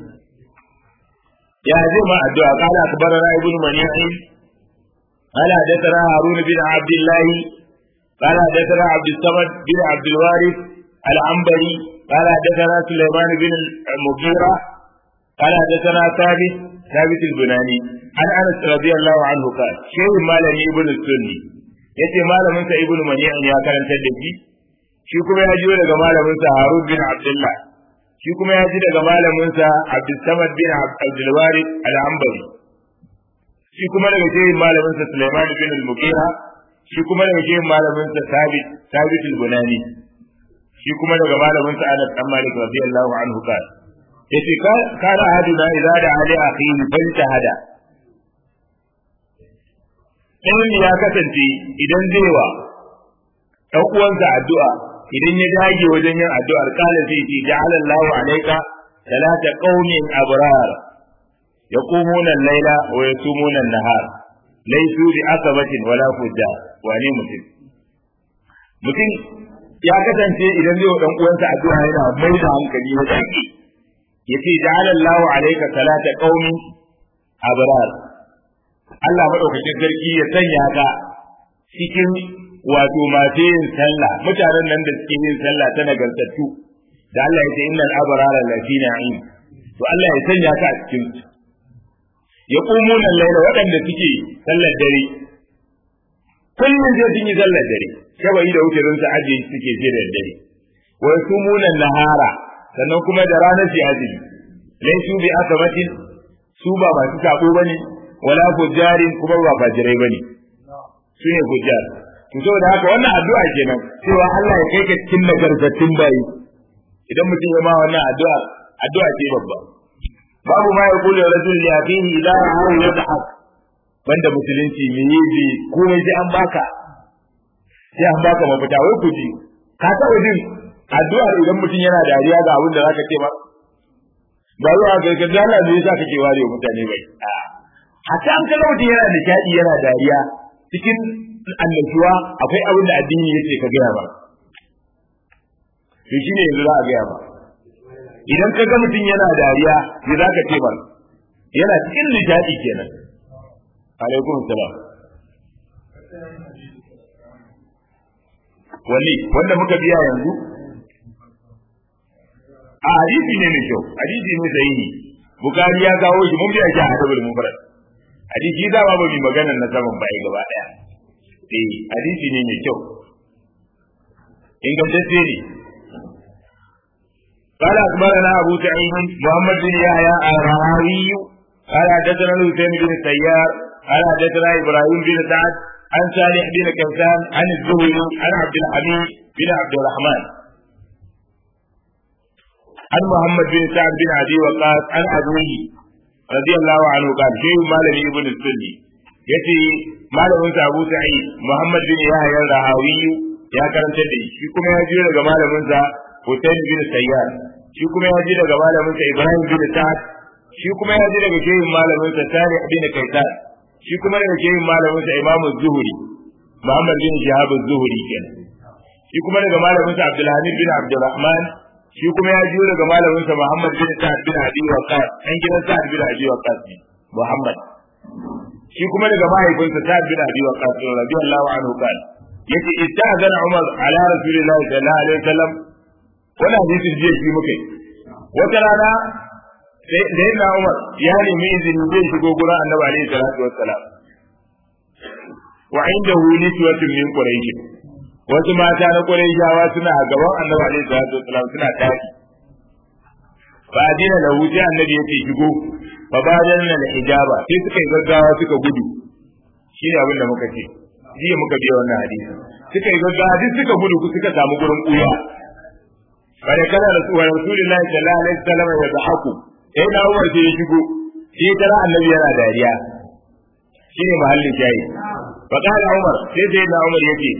ya zai ma addu'a qala akbarana ibnu mani'in قال حدثنا هارون بن عبد الله قال حدثنا عبد الصمد بن عبد الوارث العنبري قال حدثنا سليمان بن المغيرة قال حدثنا ثابت ثابت البناني عن انس رضي الله عنه قال شيخ مالني ابن السني yace malamin sa ibnu mani'an ya karantar da shi shi kuma ya jiyo daga malamin sa harun bin abdullah shi kuma ya ji daga malamin sa abdul samad bin abdul warith al-ambari shi kuma daga shehin malamin sa sulaiman bin al-mughira shi kuma daga shehin malamin sa sabit sabit al-bunani shi kuma daga malamin sa anas dan malik radiyallahu anhu qala yace kana haduna idza da ali akhihi fal tahada in ya kasance idan zai wa dan uwansa addu'a idan ya dage wajen yin addu'ar kala zai ce ja'ala Allahu alayka salata qaumin abrar yaqumuna al-laila wa yasumuna an-nahar laysu bi asabatin wala fujjar wane mutum mutum ya kasance idan zai wa dan uwansa addu'a yana mai da hankali ya dage yace ja'ala Allahu alayka salata qaumin abrar Allah madaukakin sarki ya sanya ka cikin wato masu yin sallah mutanen nan da suke yin sallah ta nagartattu da Allah ya ce innal abrara lafi na'im to Allah ya sanya ka a cikin su ya qumuna al-layla waɗanda suke sallar dare kullum sai sun yi sallar dare shabai da wuce su aje suke je da dare wa yasumuna nahara sannan kuma da ranar su azumi laisu bi asabatin su ba masu sako bane wala fujjarin kuma ba fajirai bane su ne fujjar to saboda haka wannan addu'a kenan cewa Allah ya kai ka cikin nagartattun bayi idan mutum ya ma wannan addu'a addu'a ce babba babu ma yaqulu rajul li abihi idza ra'ahu yadhak banda musulunci me yi komai sai an baka sai an baka mafita wai ku ji ka taɓa jin addu'ar idan mutum yana dariya ga abin da zaka ce ba ba zuwa ga ga dala ne yasa kake ware mutane bai a hatta an kaga mutum yana nishadi yana dariya cikin annashuwa akwai abin da addini yace ka gaya ba to shine yanzu za a gaya ba idan ka ga mutum yana dariya me za ka ce ba yana cikin nishadi kenan alaikum salam wani wanda muka biya yanzu a hadisi ne mai kyau hadisi ne sahihi bukari ya kawo shi mun biya shi a hadabul mufrad hadisi da ba mu maganar na saman bai gaba daya eh hadisi ne mai kyau ingantacce ne قال أخبرنا أبو سعيد محمد بن يحيى الرهاوي قال حدثنا الحسين بن السيار قال حدثنا إبراهيم بن سعد عن صالح بن كيسان عن الزهري عن عبد الحميد بن عبد الرحمن عن محمد بن سعد بن عدي وقاص عن أبوه رضي الله عنه قال شيء مالك ابن السني yace malamin sa Abu Sa'id Muhammad bin Yahya al-Rahawi ya karanta da shi kuma ya ji daga malamin sa Hussein bin Sayyar shi kuma ya ji daga malamin sa Ibrahim bin Sa'ad shi kuma ya ji daga shehin malamin sa Tariq bin Kaisan shi kuma daga shehin malamin sa Imam Zuhri Muhammad bin Shihab az-Zuhri kenan shi kuma daga malamin sa Abdul Hamid bin Abdurrahman shi kuma ya jiyo daga malamin sa Muhammad bin Sa'ad bin Abi Waqqas an gidan Sa'ad bin Abi Waqqas ne Muhammad shi kuma daga mahaifinsa Sa'ad bin Abi Waqqas radiyallahu anhu kan yace istazana Umar ala Rasulillahi sallallahu alaihi wasallam wannan hadisin jiya shi muke wata rana sai da yana Umar ya nemi izini zai shigo gurin Annabi alaihi salatu wassalam wa indahu niswatun min quraish wasu mata na quraishawa suna a gaban Annabi alaihi salatu wassalam suna tafi fa adina lahu sai Annabi yake shigo fa badan na hijaba sai suka yi gaggawa suka gudu shine abin da muka ce jiya muka biya wannan hadisi suka yi gaggawa duk suka gudu suka samu gurin kuya bare kana rasul rasulullahi sallallahu alaihi wasallam ya zahaku sai na Umar sai ya shigo sai tara annabi yana dariya shine mahallin jayi fa kana Umar sai sai na Umar yake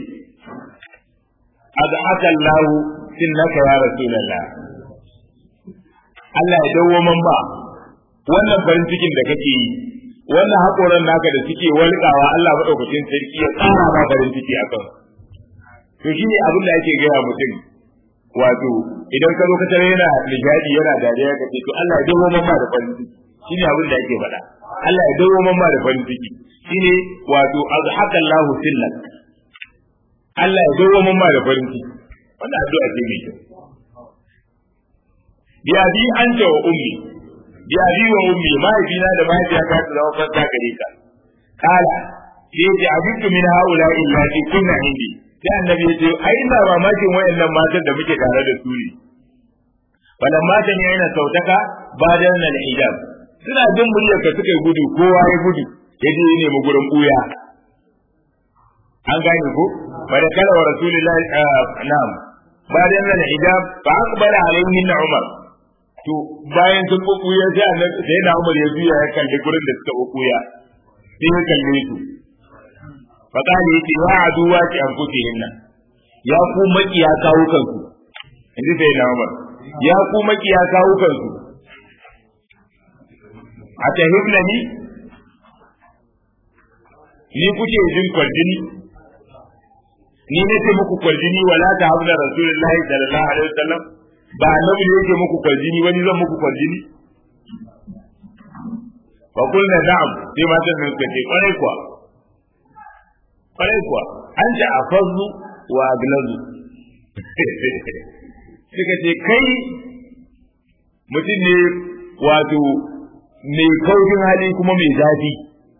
ad'aka Allah innaka ya rasulullah Allah ya dawo man ba wannan farin cikin da kake yi wannan haƙoran naka da suke walƙawa Allah maɗaukakin sarki ya ƙara ma farin ciki a kan to shine abin da ake gaya mutum wato idan ka zo ka tare yana nishadi yana dariya ka ce to Allah ya dawo mamma da farin ciki shine abin da ake faɗa Allah ya dawo mamma da farin ciki shine wato azhaka Allahu sillak Allah ya dawo mamma da farin ciki wannan addu'a ce mai kyau bi abi anta wa ummi bi abi wa ummi mahaifina da mahaifiyata su zama fanta gare ka kala sai ce abintu min haula illa fi kunna indi sai annabi ya ce ai ina mamakin wayannan matan da muke tare da su ne wannan matan ne yana sautaka bayan nan hijab suna jin muryar ka suka gudu kowa ya gudu ya je ne mu gurin buya an gane ko bada kala wa rasulullahi na'am bayan nan hijab fa aqbala alaihi umar to bayan sun bukuya sai annabi sai da umar ya biya ya kalli gurin da suka bukuya sai ya kalle su fa kale yace wa aduwa ki an kuke hinna ya ku makiya kawo kanku inji sai da umar ya ku makiya kawo kanku a tahibna ni ni kuke jin kwarjini ni ne ce muku kwarjini wala ta habla rasulullahi sallallahu alaihi wasallam ba annabi ne yake muku kwarjini wani zan muku kwarjini fa kulna na'am sai matan nan suka ce kwarai kuwa kwarai kuwa an ta afazu wa aglazu suka ce kai mutum ne wato mai kaushin hali kuma mai zafi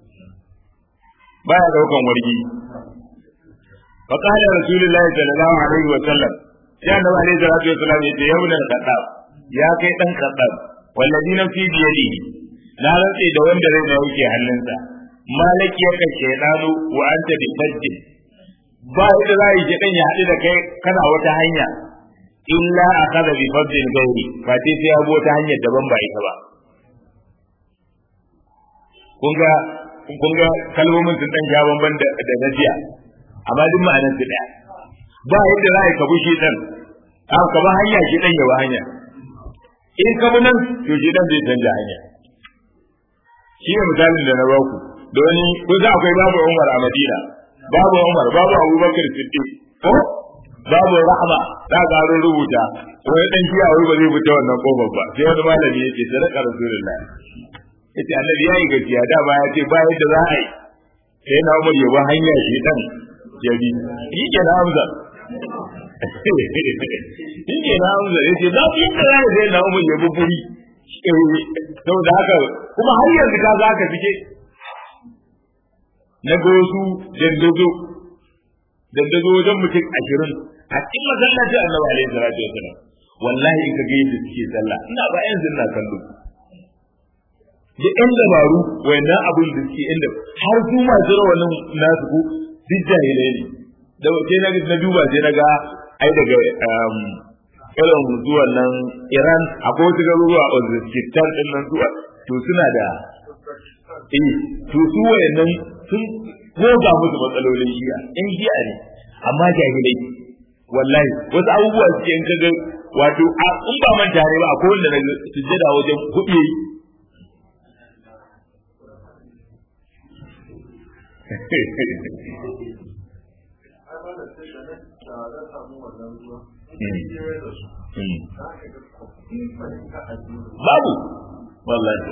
baya daukan wargi fa qala rasulullahi sallallahu alaihi wa sallam ya annabi alaihi salatu wa sallam yace ya ibn al-khattab ya kai dan khattab wallazi nafsi bi yadihi na rantse da wanda rai na yake hannunsa malaki ya kace dano wa anta bi fajjin ba yadda za yi dan ya haɗu da kai kana wata hanya illa akhadha bi fajjin gairi fa sai ya bo ta hanyar daban ba ita ba kun ga kun ga kalmomin sun dan ja bamban da da najiya amma duk ma'anar su daya ba yadda za ka bushe dan an ka ba hanya shi dan ya ba hanya in ka nan to shi dan zai canja hanya shi ne misalin da na ba ku da wani ko za akwai babu Umar a Madina babu Umar babu Abubakar Siddiq ko babu Rahma za ka aro rubuta wani dan kiya wai ba zai fita wannan kofar ba sai wani malami yake sadaka rasulullahi yace annabi yayi gaskiya da ba ya ce ba yadda za a yi sai na Umar ya ba hanya shi dan ya bi shi ke na Hamza shi ke na Hamza yace za ku yadda za sai na Umar ya bi buri saboda haka kuma har yanzu ka za ka fike na ga wasu dandazo dandazo wajen mutum ashirin a cikin masallacin annabi alaihi salatu wasalam wallahi in ka ga yadda suke sallah ina ba yanzu ina kallo da yan dabaru wayannan abin da suke inda har su masu rawanin nasu ko duk jahilai ne da sai na na duba sai na ga ai daga irin zuwan nan Iran akwai wasu garuruwa a Uzbekistan din nan zuwa to suna da eh to su wayannan sun goga musu matsalolin shi'a in shi'a ne amma jahilai wallahi wasu abubuwa suke in kaga wato in ba manta ne ba akwai wanda na sujjada wajen hudu babu wallahi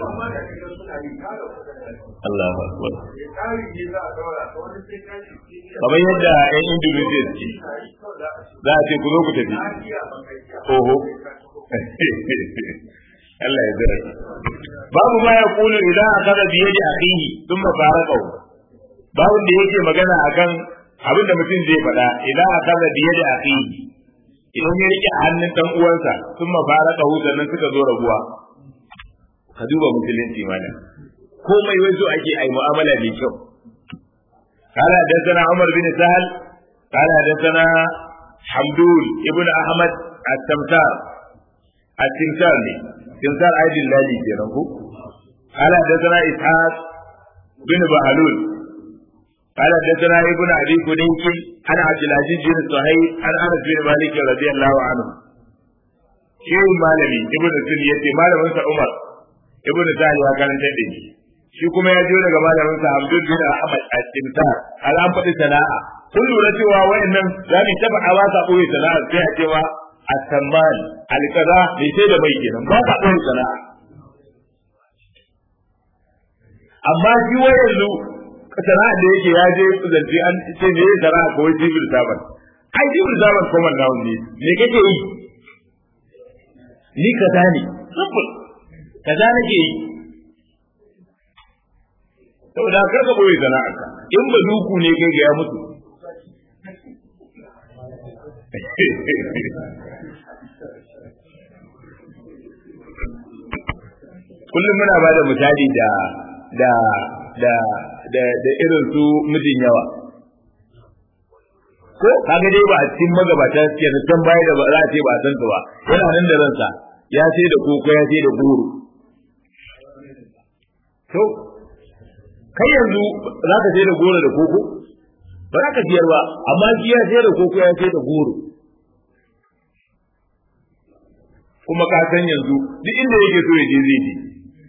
Allah akbar kamar yadda yan Indonesia ce za a ce ku zo ku tafi oho Allah ya zira babu ma ya kulu idan akaza biye da akhihi thumma faraqahu babu da yake magana akan abin da mutum zai faɗa idan akaza biye da akhihi idan ya rike hannun dan uwansa thumma faraqahu sannan suka zo rabuwa ka duba musulunci mana komai wai so ake ai mu'amala mai kyau قال حدثنا عمر بن سهل قال حدثنا حمدون ابن احمد التمثال التمثال تمثال عيد الله kenan ko قال حدثنا اسحاق بن بهلول قال حدثنا ابن ابي كنيك عن عبد العزيز بن صهيب عن انس بن مالك رضي الله عنه شيء مالمي ابن سن yace malamin sa Umar ibn Sa'id ya karanta da shi shi kuma ya jiyo daga malamin sa Abdul bin Ahmad al-Timtar an faɗi sana'a kun lura cewa wayannan za mu taba a wasa koyi sana'a sai a cewa at-tammal al-kaza bai sai da mai kenan ba ka koyi sana'a amma shi wa yanzu sana'a da yake ya je zance an ce ne sana'a kawai civil servant ai civil servant kuma na ne me kake yi ni kaza ne simple kaza nake yi saboda kar ka boye sana'arka in ba duku ne kai ga ya mutu kullum muna ba da misali da da da da da irin su mijin yawa ko kaga dai ba a cikin magabata suke da can baya da ba za a ce ba a san su ba yana nan da ransa ya sai da koko ya sai da goro to kai yanzu za ka sai da goro da koko ba za ka siyar ba amma shi ya sai da koko ya sai da goro kuma ka san yanzu duk inda yake so ya je zai je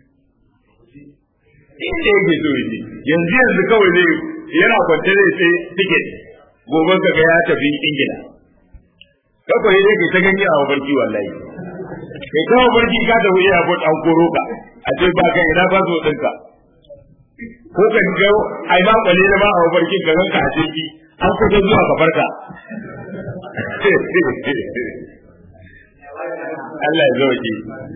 inda yake so ya je yanzu yanzu kawai zai yana kwance zai sai ticket gobe ka ga ya tafi ingila kakwai dai kai ta gani a mafarki wallahi kai kawo barki ka da wuya ko an koro ka a ce ba ka ina ba zo ɗinka ko ka ga ai ma kwale da ma a mafarki ka ganka a ciki an kusa zuwa ka farka Allah ya zauke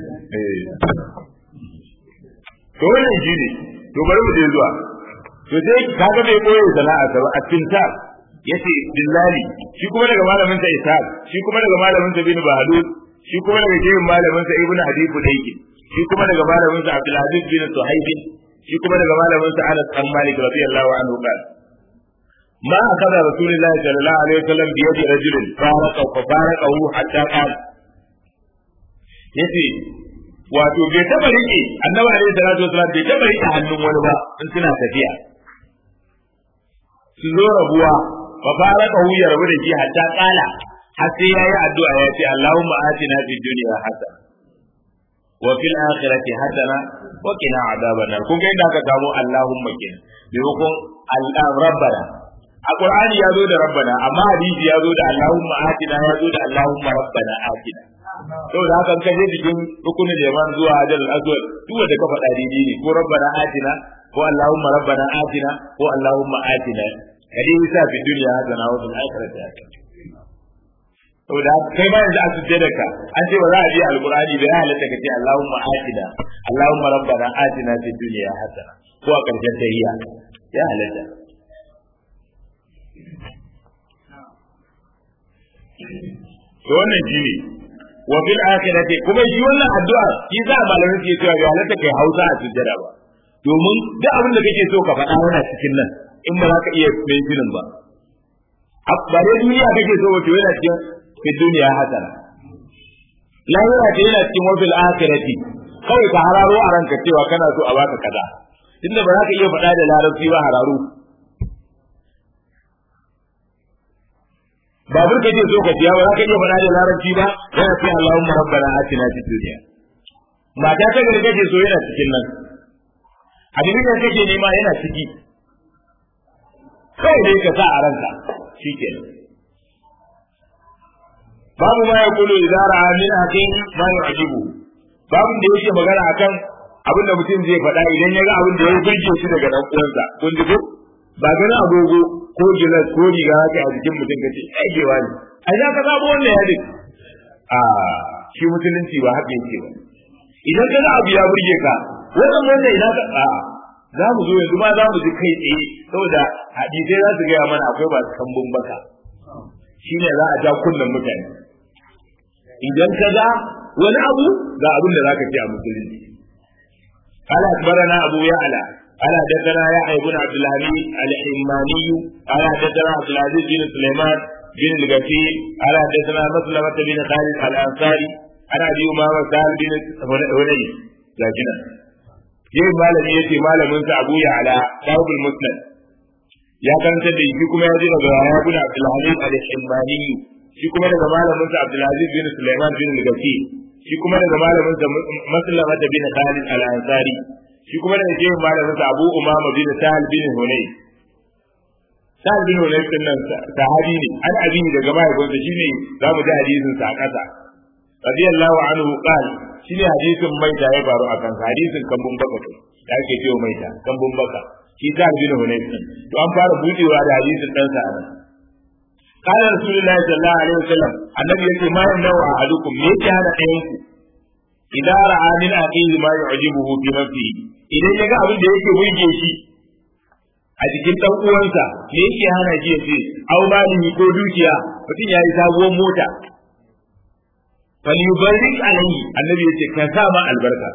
to wannan shi ne to bari mu je zuwa to sai kaga bai koyi sana'a ta a cikin ta yace billahi shi kuma daga malamin sa Ishaq shi kuma daga malamin sa bin Bahalul shi kuma daga jerin malamin sa Ibn Habib Dayki shi kuma daga malamin sa Abdul Aziz bin Suhaib shi kuma daga malamin sa Anas bin Malik radiyallahu anhu qala ما أخذ رسول الله صلى الله عليه وسلم بيد رجل فارقه ففارقه حتى قال yace wato bai taba rike annabi alaihi salatu wasallam bai taba rike hannun wani ba in suna tafiya su zo rabuwa fa faraka hu ya rabu da shi hatta kala har sai yayi addu'a ya ce Allahumma atina fid dunya hasana wa fil akhirati hasana wa qina adhaban nar kun ga inda aka samu Allahumma kenan maimakon Allah rabbana a Qur'ani ya zo da rabbana amma hadisi ya zo da Allahumma atina ya zo da Allahumma rabbana atina saboda haka ka je cikin rukunin yaman zuwa hajar al-aswad duk wanda ka faɗa daidai ne ko rabbana atina ko allahumma rabbana atina ko allahumma atina kadi bisa fi dunya hasana wa fil akhirati hasana saboda kai ma yanzu a sujjada ka an ce ba za a bi alqur'ani da ya halatta ka ce allahumma atina allahumma rabbana atina fid dunya hasana ko a karshen tahiyya ya halatta to wannan shi ne wa fil akhirati kuma shi wannan addu'a shi za a malamin ke cewa ga halatta kai Hausa a sujjada ba domin duk abin da kake so ka faɗa yana cikin nan in ba za ka iya mentionin ba ba dai duniya kake so wato yana cikin fi duniya hasana lahira ce yana cikin wa fil akhirati kawai ka hararo a ranka cewa kana so a baka kaza tunda ba za ka iya faɗa da larabci ba hararo babur ka ce so ka siya ba za ka iya faɗa da larabci ba yana ce Allahumma rabbana atina fid dunya mata ta gari kake so yana cikin nan abin da kake nema yana ciki kawai dai ka sa a ranka shikenan babu ma yaqulu idza ra'a min akin ma yu'jibu babu da yake magana akan abin da mutum zai faɗa idan ya ga abin da ya burge shi daga dan uwansa kun ji ko ba ganin agogo ko gilas ko riga haka a jikin mutum kace ai gewa ne ai za ka sabo wannan yadin a shi musulunci ba haka yake ba idan ka ga abu ya burge ka wannan wannan ina ka a za mu zo yanzu ma za mu ji kai tsaye saboda hadisai za su gaya mana akwai masu kambun baka shine za a ja kunnen mutane idan ka ga wani abu ga abin da za ka ce a musulunci قال أخبرنا أبو يعلى قال حدثنا يحيى بن عبد الحميد الحماني قال حدثنا عبد العزيز بن سليمان بن الغفير قال حدثنا مسلمة بن خالد الأنصاري عن أبي أمامة سهل بن هني لكن yin malami ya ce malaminsa abu ya ala sahibul musnad ya karanta da shi kuma ya ji daga ya bin abdulhamid al-himmani shi kuma daga malaminsa abdulaziz bin sulaiman bin al-gafi shi kuma daga malaminsa maslama bin khalid al-ansari shi kuma da yake malamin sa Abu Umama bin Sahal bin Hunay Sahal bin Hunay din nan sahabi ne an abi daga mahaifinsa shine zamu ji hadisin sa a kasa radiyallahu anhu qala shine hadisin maita ya faru a kan hadisin kambun baka kai da ake cewa maita kambun baka shi Sahal bin Hunay to an fara budewa da hadisin dan sa anan قال رسول الله صلى الله عليه وسلم النبي يقول ما يمنع أحدكم ليس هذا أينكم إذا رأى من أخيه ما يعجبه في نفسه إذا يجا أبن da yake burge shi a jikin ɗan uwansa me yake hana shi ya ce au malihi ko dukiya mutum ya yi sabuwar mota falyubarik alayhi annabi yace ka sa ma albarka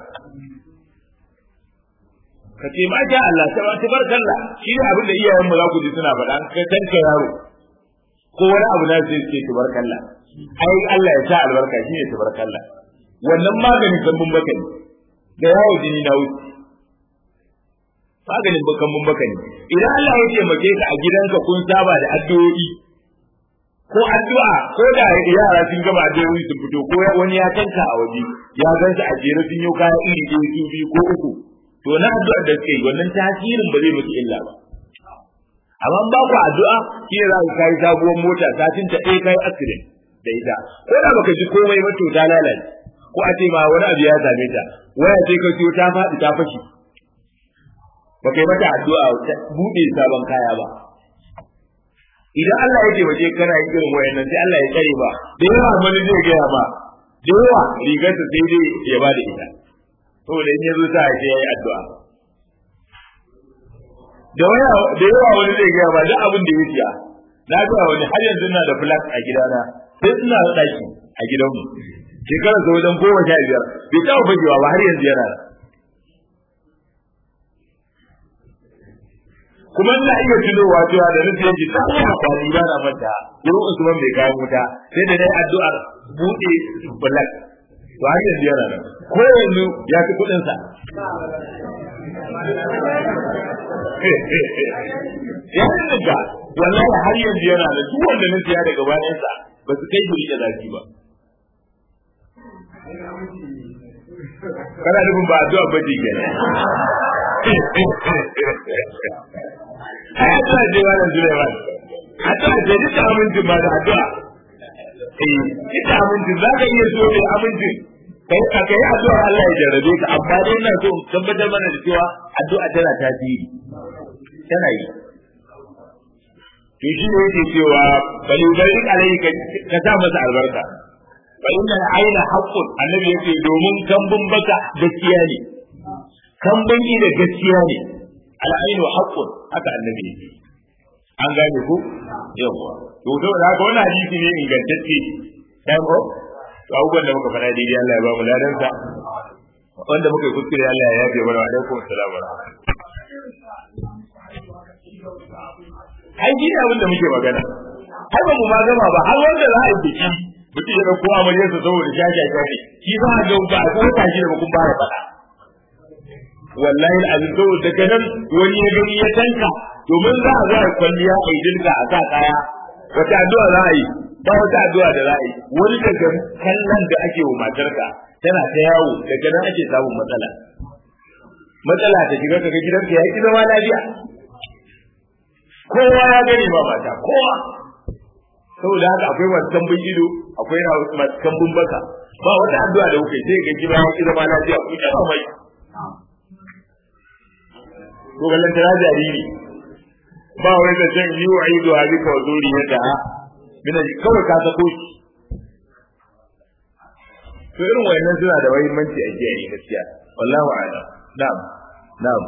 ka ce ma ja Allah tabarakallah shi ne abin da iyayen mu za ku ji suna faɗa ka tanka yaro ko wani abu na sai ce tabarakallah ai Allah ya sa albarka shi ne tabarakallah wannan maganin kambun baka ne da yawo jini na wuce maganin kambun baka ne idan Allah ya taimake ka a gidanka kun saba da addu'o'i ko addu'a ko da yara sun gama addu'o'i sun fito ko wani ya tanka a waje ya gansa a jere sun yi kaya iri ɗaya su biyu ko uku to na addu'ar da suka yi wannan tasirin ba zai musu illa ba amma ba ku addu'a shi ne za ka kai sabuwar mota satin ta ɗaya kai accident da ita ko da baka ji komai ba to ta lalace ko a ce ma wani abu ya same ta waya ce ka siyo ta faɗi ta fashi ba kai mata addu'a ta buɗe sabon kaya ba idan Allah ya taimake kana yin irin wayannan sai Allah ya tsare ba da yawa wani zai gaya ba da yawa rigarsa sai dai ya ba da ita saboda in ya zo sa ya yi addu'a da yawa wani zai gaya ba duk abin da ya siya na ga wani har yanzu na da flat a gidana sai suna da ɗaki a gidanmu shekarar sa wajen goma sha biyar bai taɓa fagewa ba har yanzu yana kuma ina iya tunowa cewa da nufi yanki ta kuma kwali ba na manta gurin usman bai kayan wuta sai da dai addu'ar buɗe flat to har yanzu yana nan ko yanzu ya fi kuɗinsa ya rinka wallahi har yanzu yana da duk wanda na siya daga bayansa ba su kai guri da zafi ba kana nufin ba addu'a ba ce kenan ai addu'a ce ba da Sulaiman addu'a ce duk amincin ba da addu'a eh ita amincin za ka iya so da amincin kai ka kai addu'a Allah ya jarrabe ka amma dai ina so tabbatar mana da cewa addu'a tana tasiri tana yi to shi ne yake cewa bal yubarik alayka ka sa masa albarka fa inna al-ayna haqqun annabi yake domin kambun baka gaskiya ne kambun da gaskiya ne al-aynu haqqun haka annabi yake an gane ku yawa to to da haka wannan hadisi ne ingantacce dan ko to abubuwan da muka faɗa daidai Allah ya ba mu ladan sa wanda muka yi kuskure Allah ya yafe mana wa alaikum assalam wa ai shi ne abin da muke magana har ba mu ma gama ba har wanda za a yi biki mutum ya dauko amaryarsa saboda shasha ne shi za a ga ba a kuma tashi da kun fara faɗa wallahi azin saboda daga nan wani ya gani ya tanka domin za a zara kwalliya a yi dinka a sa kaya wata addu'a za a yi ba wata addu'a da za a yi wani daga kallon da ake wa matarka tana ta yawo daga nan ake samun matsala matsala ta shiga kaga gidanka ya ki zama lafiya kowa ya gani ba mata kowa saboda haka akwai masu kambun ido akwai masu kambun baka ba wata addu'a da kuke sai ga gida ya ki zama lafiya ku ta mai to gallan tara jariri ba wai da san yi wa aido ha bika wa zuri yadda mina kawai ka sako shi to irin wayannan suna da muhimmanci a jiya gaskiya wallahu a'lam na'am na'am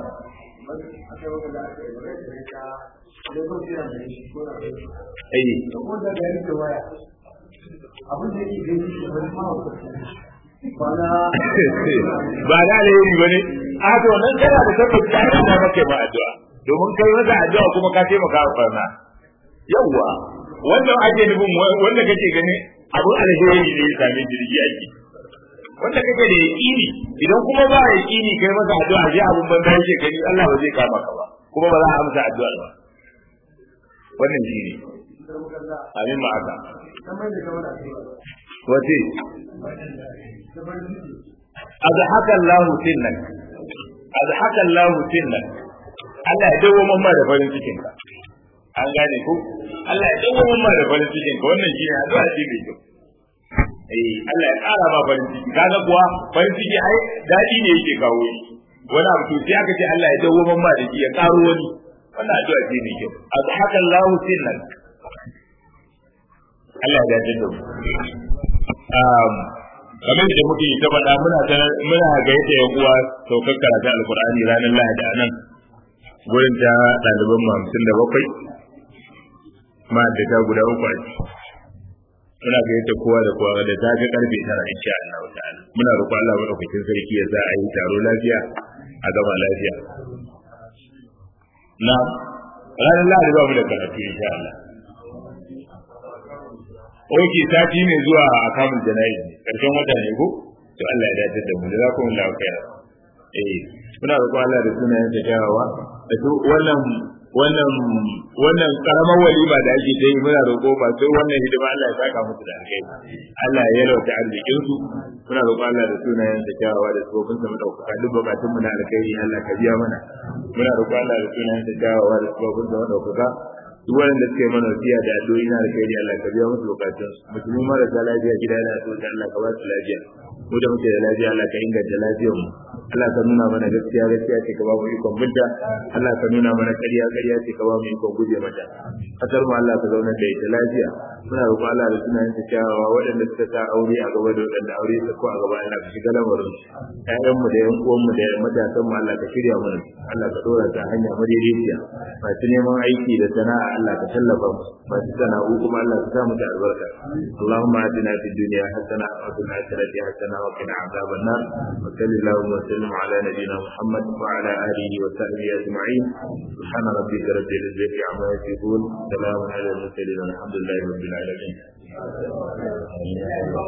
ba da alheri ba ne a to nan kana da tabbata ta yi da maka ba addu'a domin kai masa addu'a kuma ka taimaka wa farna yawwa wanda ake nufin wanda kake gani abun alheri ne ya same jirgi ake wanda kake da yaƙini idan kuma ba yaƙini kai masa addu'a je abun banza yake gani Allah ba zai kama ka ba kuma ba za a amsa addu'a ba wannan shi ne amin ma aka wace aza haka Allah sinnak azhaka Allahu sinna Allah ya dawo mamma da farin cikin ka an gane ko Allah ya dawo mamma da farin cikin ka wannan shine addu'a ce mai kyau eh Allah ya ƙara ma farin ciki kaga kuwa farin ciki ai dadi ne yake kawo shi wani abu to sai aka ce Allah ya dawo mamma da shi ya ƙaro wani wannan addu'a ce mai kyau azhaka Allahu sinna Allah ya dace da mu kamar da muke ta faɗa muna ta muna ga yadda yan uwa saukar karatu alqur'ani ranar lahadi a nan gurin ta ɗaliban mu hamsin da bakwai ma da ta guda uku a ciki muna ga yadda kowa da kowa da ta ga karfe tara insha Allah ta'ala muna roƙon Allah madaukakin sarki ya sa a yi taro lafiya a gaba lafiya na ranar lahadi ba mu da karatu insha Allah Oke sati mai zuwa a kamun jana'i karshen wata ne ko? To Allah ya dace da mu da za ku mun lafiya. Eh, muna roƙo Allah da sunayen ta kyawawa. Da su wannan wannan wannan karamar walima da ake ta yi muna roƙo ba sai wannan hidima Allah ya saka musu da alheri. Allah ya yalwata arzikin su. Muna roƙo Allah da sunayen ta kyawawa da tsofin sa madaukaka duk bukatun mu na alkhairi Allah ka biya mana. Muna roƙo Allah da sunayen ta kyawawa da tsofin sa madaukaka duk wanda suke mana wasiya da addu'o'i na alkhairi Allah ka biya musu bukatun musulmi marasa lafiya gida da asibiti Allah ka ba su lafiya mu da muke da lafiya Allah ka inganta lafiyar mu Allah ka nuna mana gaskiya gaskiya ce ka ba mu ikon binta Allah ka nuna mana ƙarya ƙarya ce ka ba mu ikon guje mata kasar mu Allah ka zauna da ita lafiya muna roƙon Allah da sunayen ta kyawawa waɗanda suka sa aure a gaba da waɗanda aure ta ko a gaba Allah ka shiga lamarin ƴaƴan mu da ƴan uwan mu da matasan mu Allah ka shirya mana Allah ka dora ta hanya madaidaiciya masu neman aiki da sana'a Allah ka tallafa mu masu sana'u kuma Allah ka sa mu da albarka Allahumma atina fid dunya hasana wa fil akhirati hasana wa qina adhaban nar wa sallallahu wa sallam ala nabiyyina Muhammad wa ala alihi wa sahbihi ajma'in subhana rabbika rabbil izzati amma yasifun salamun ala al mursalin alhamdulillahi rabbil alamin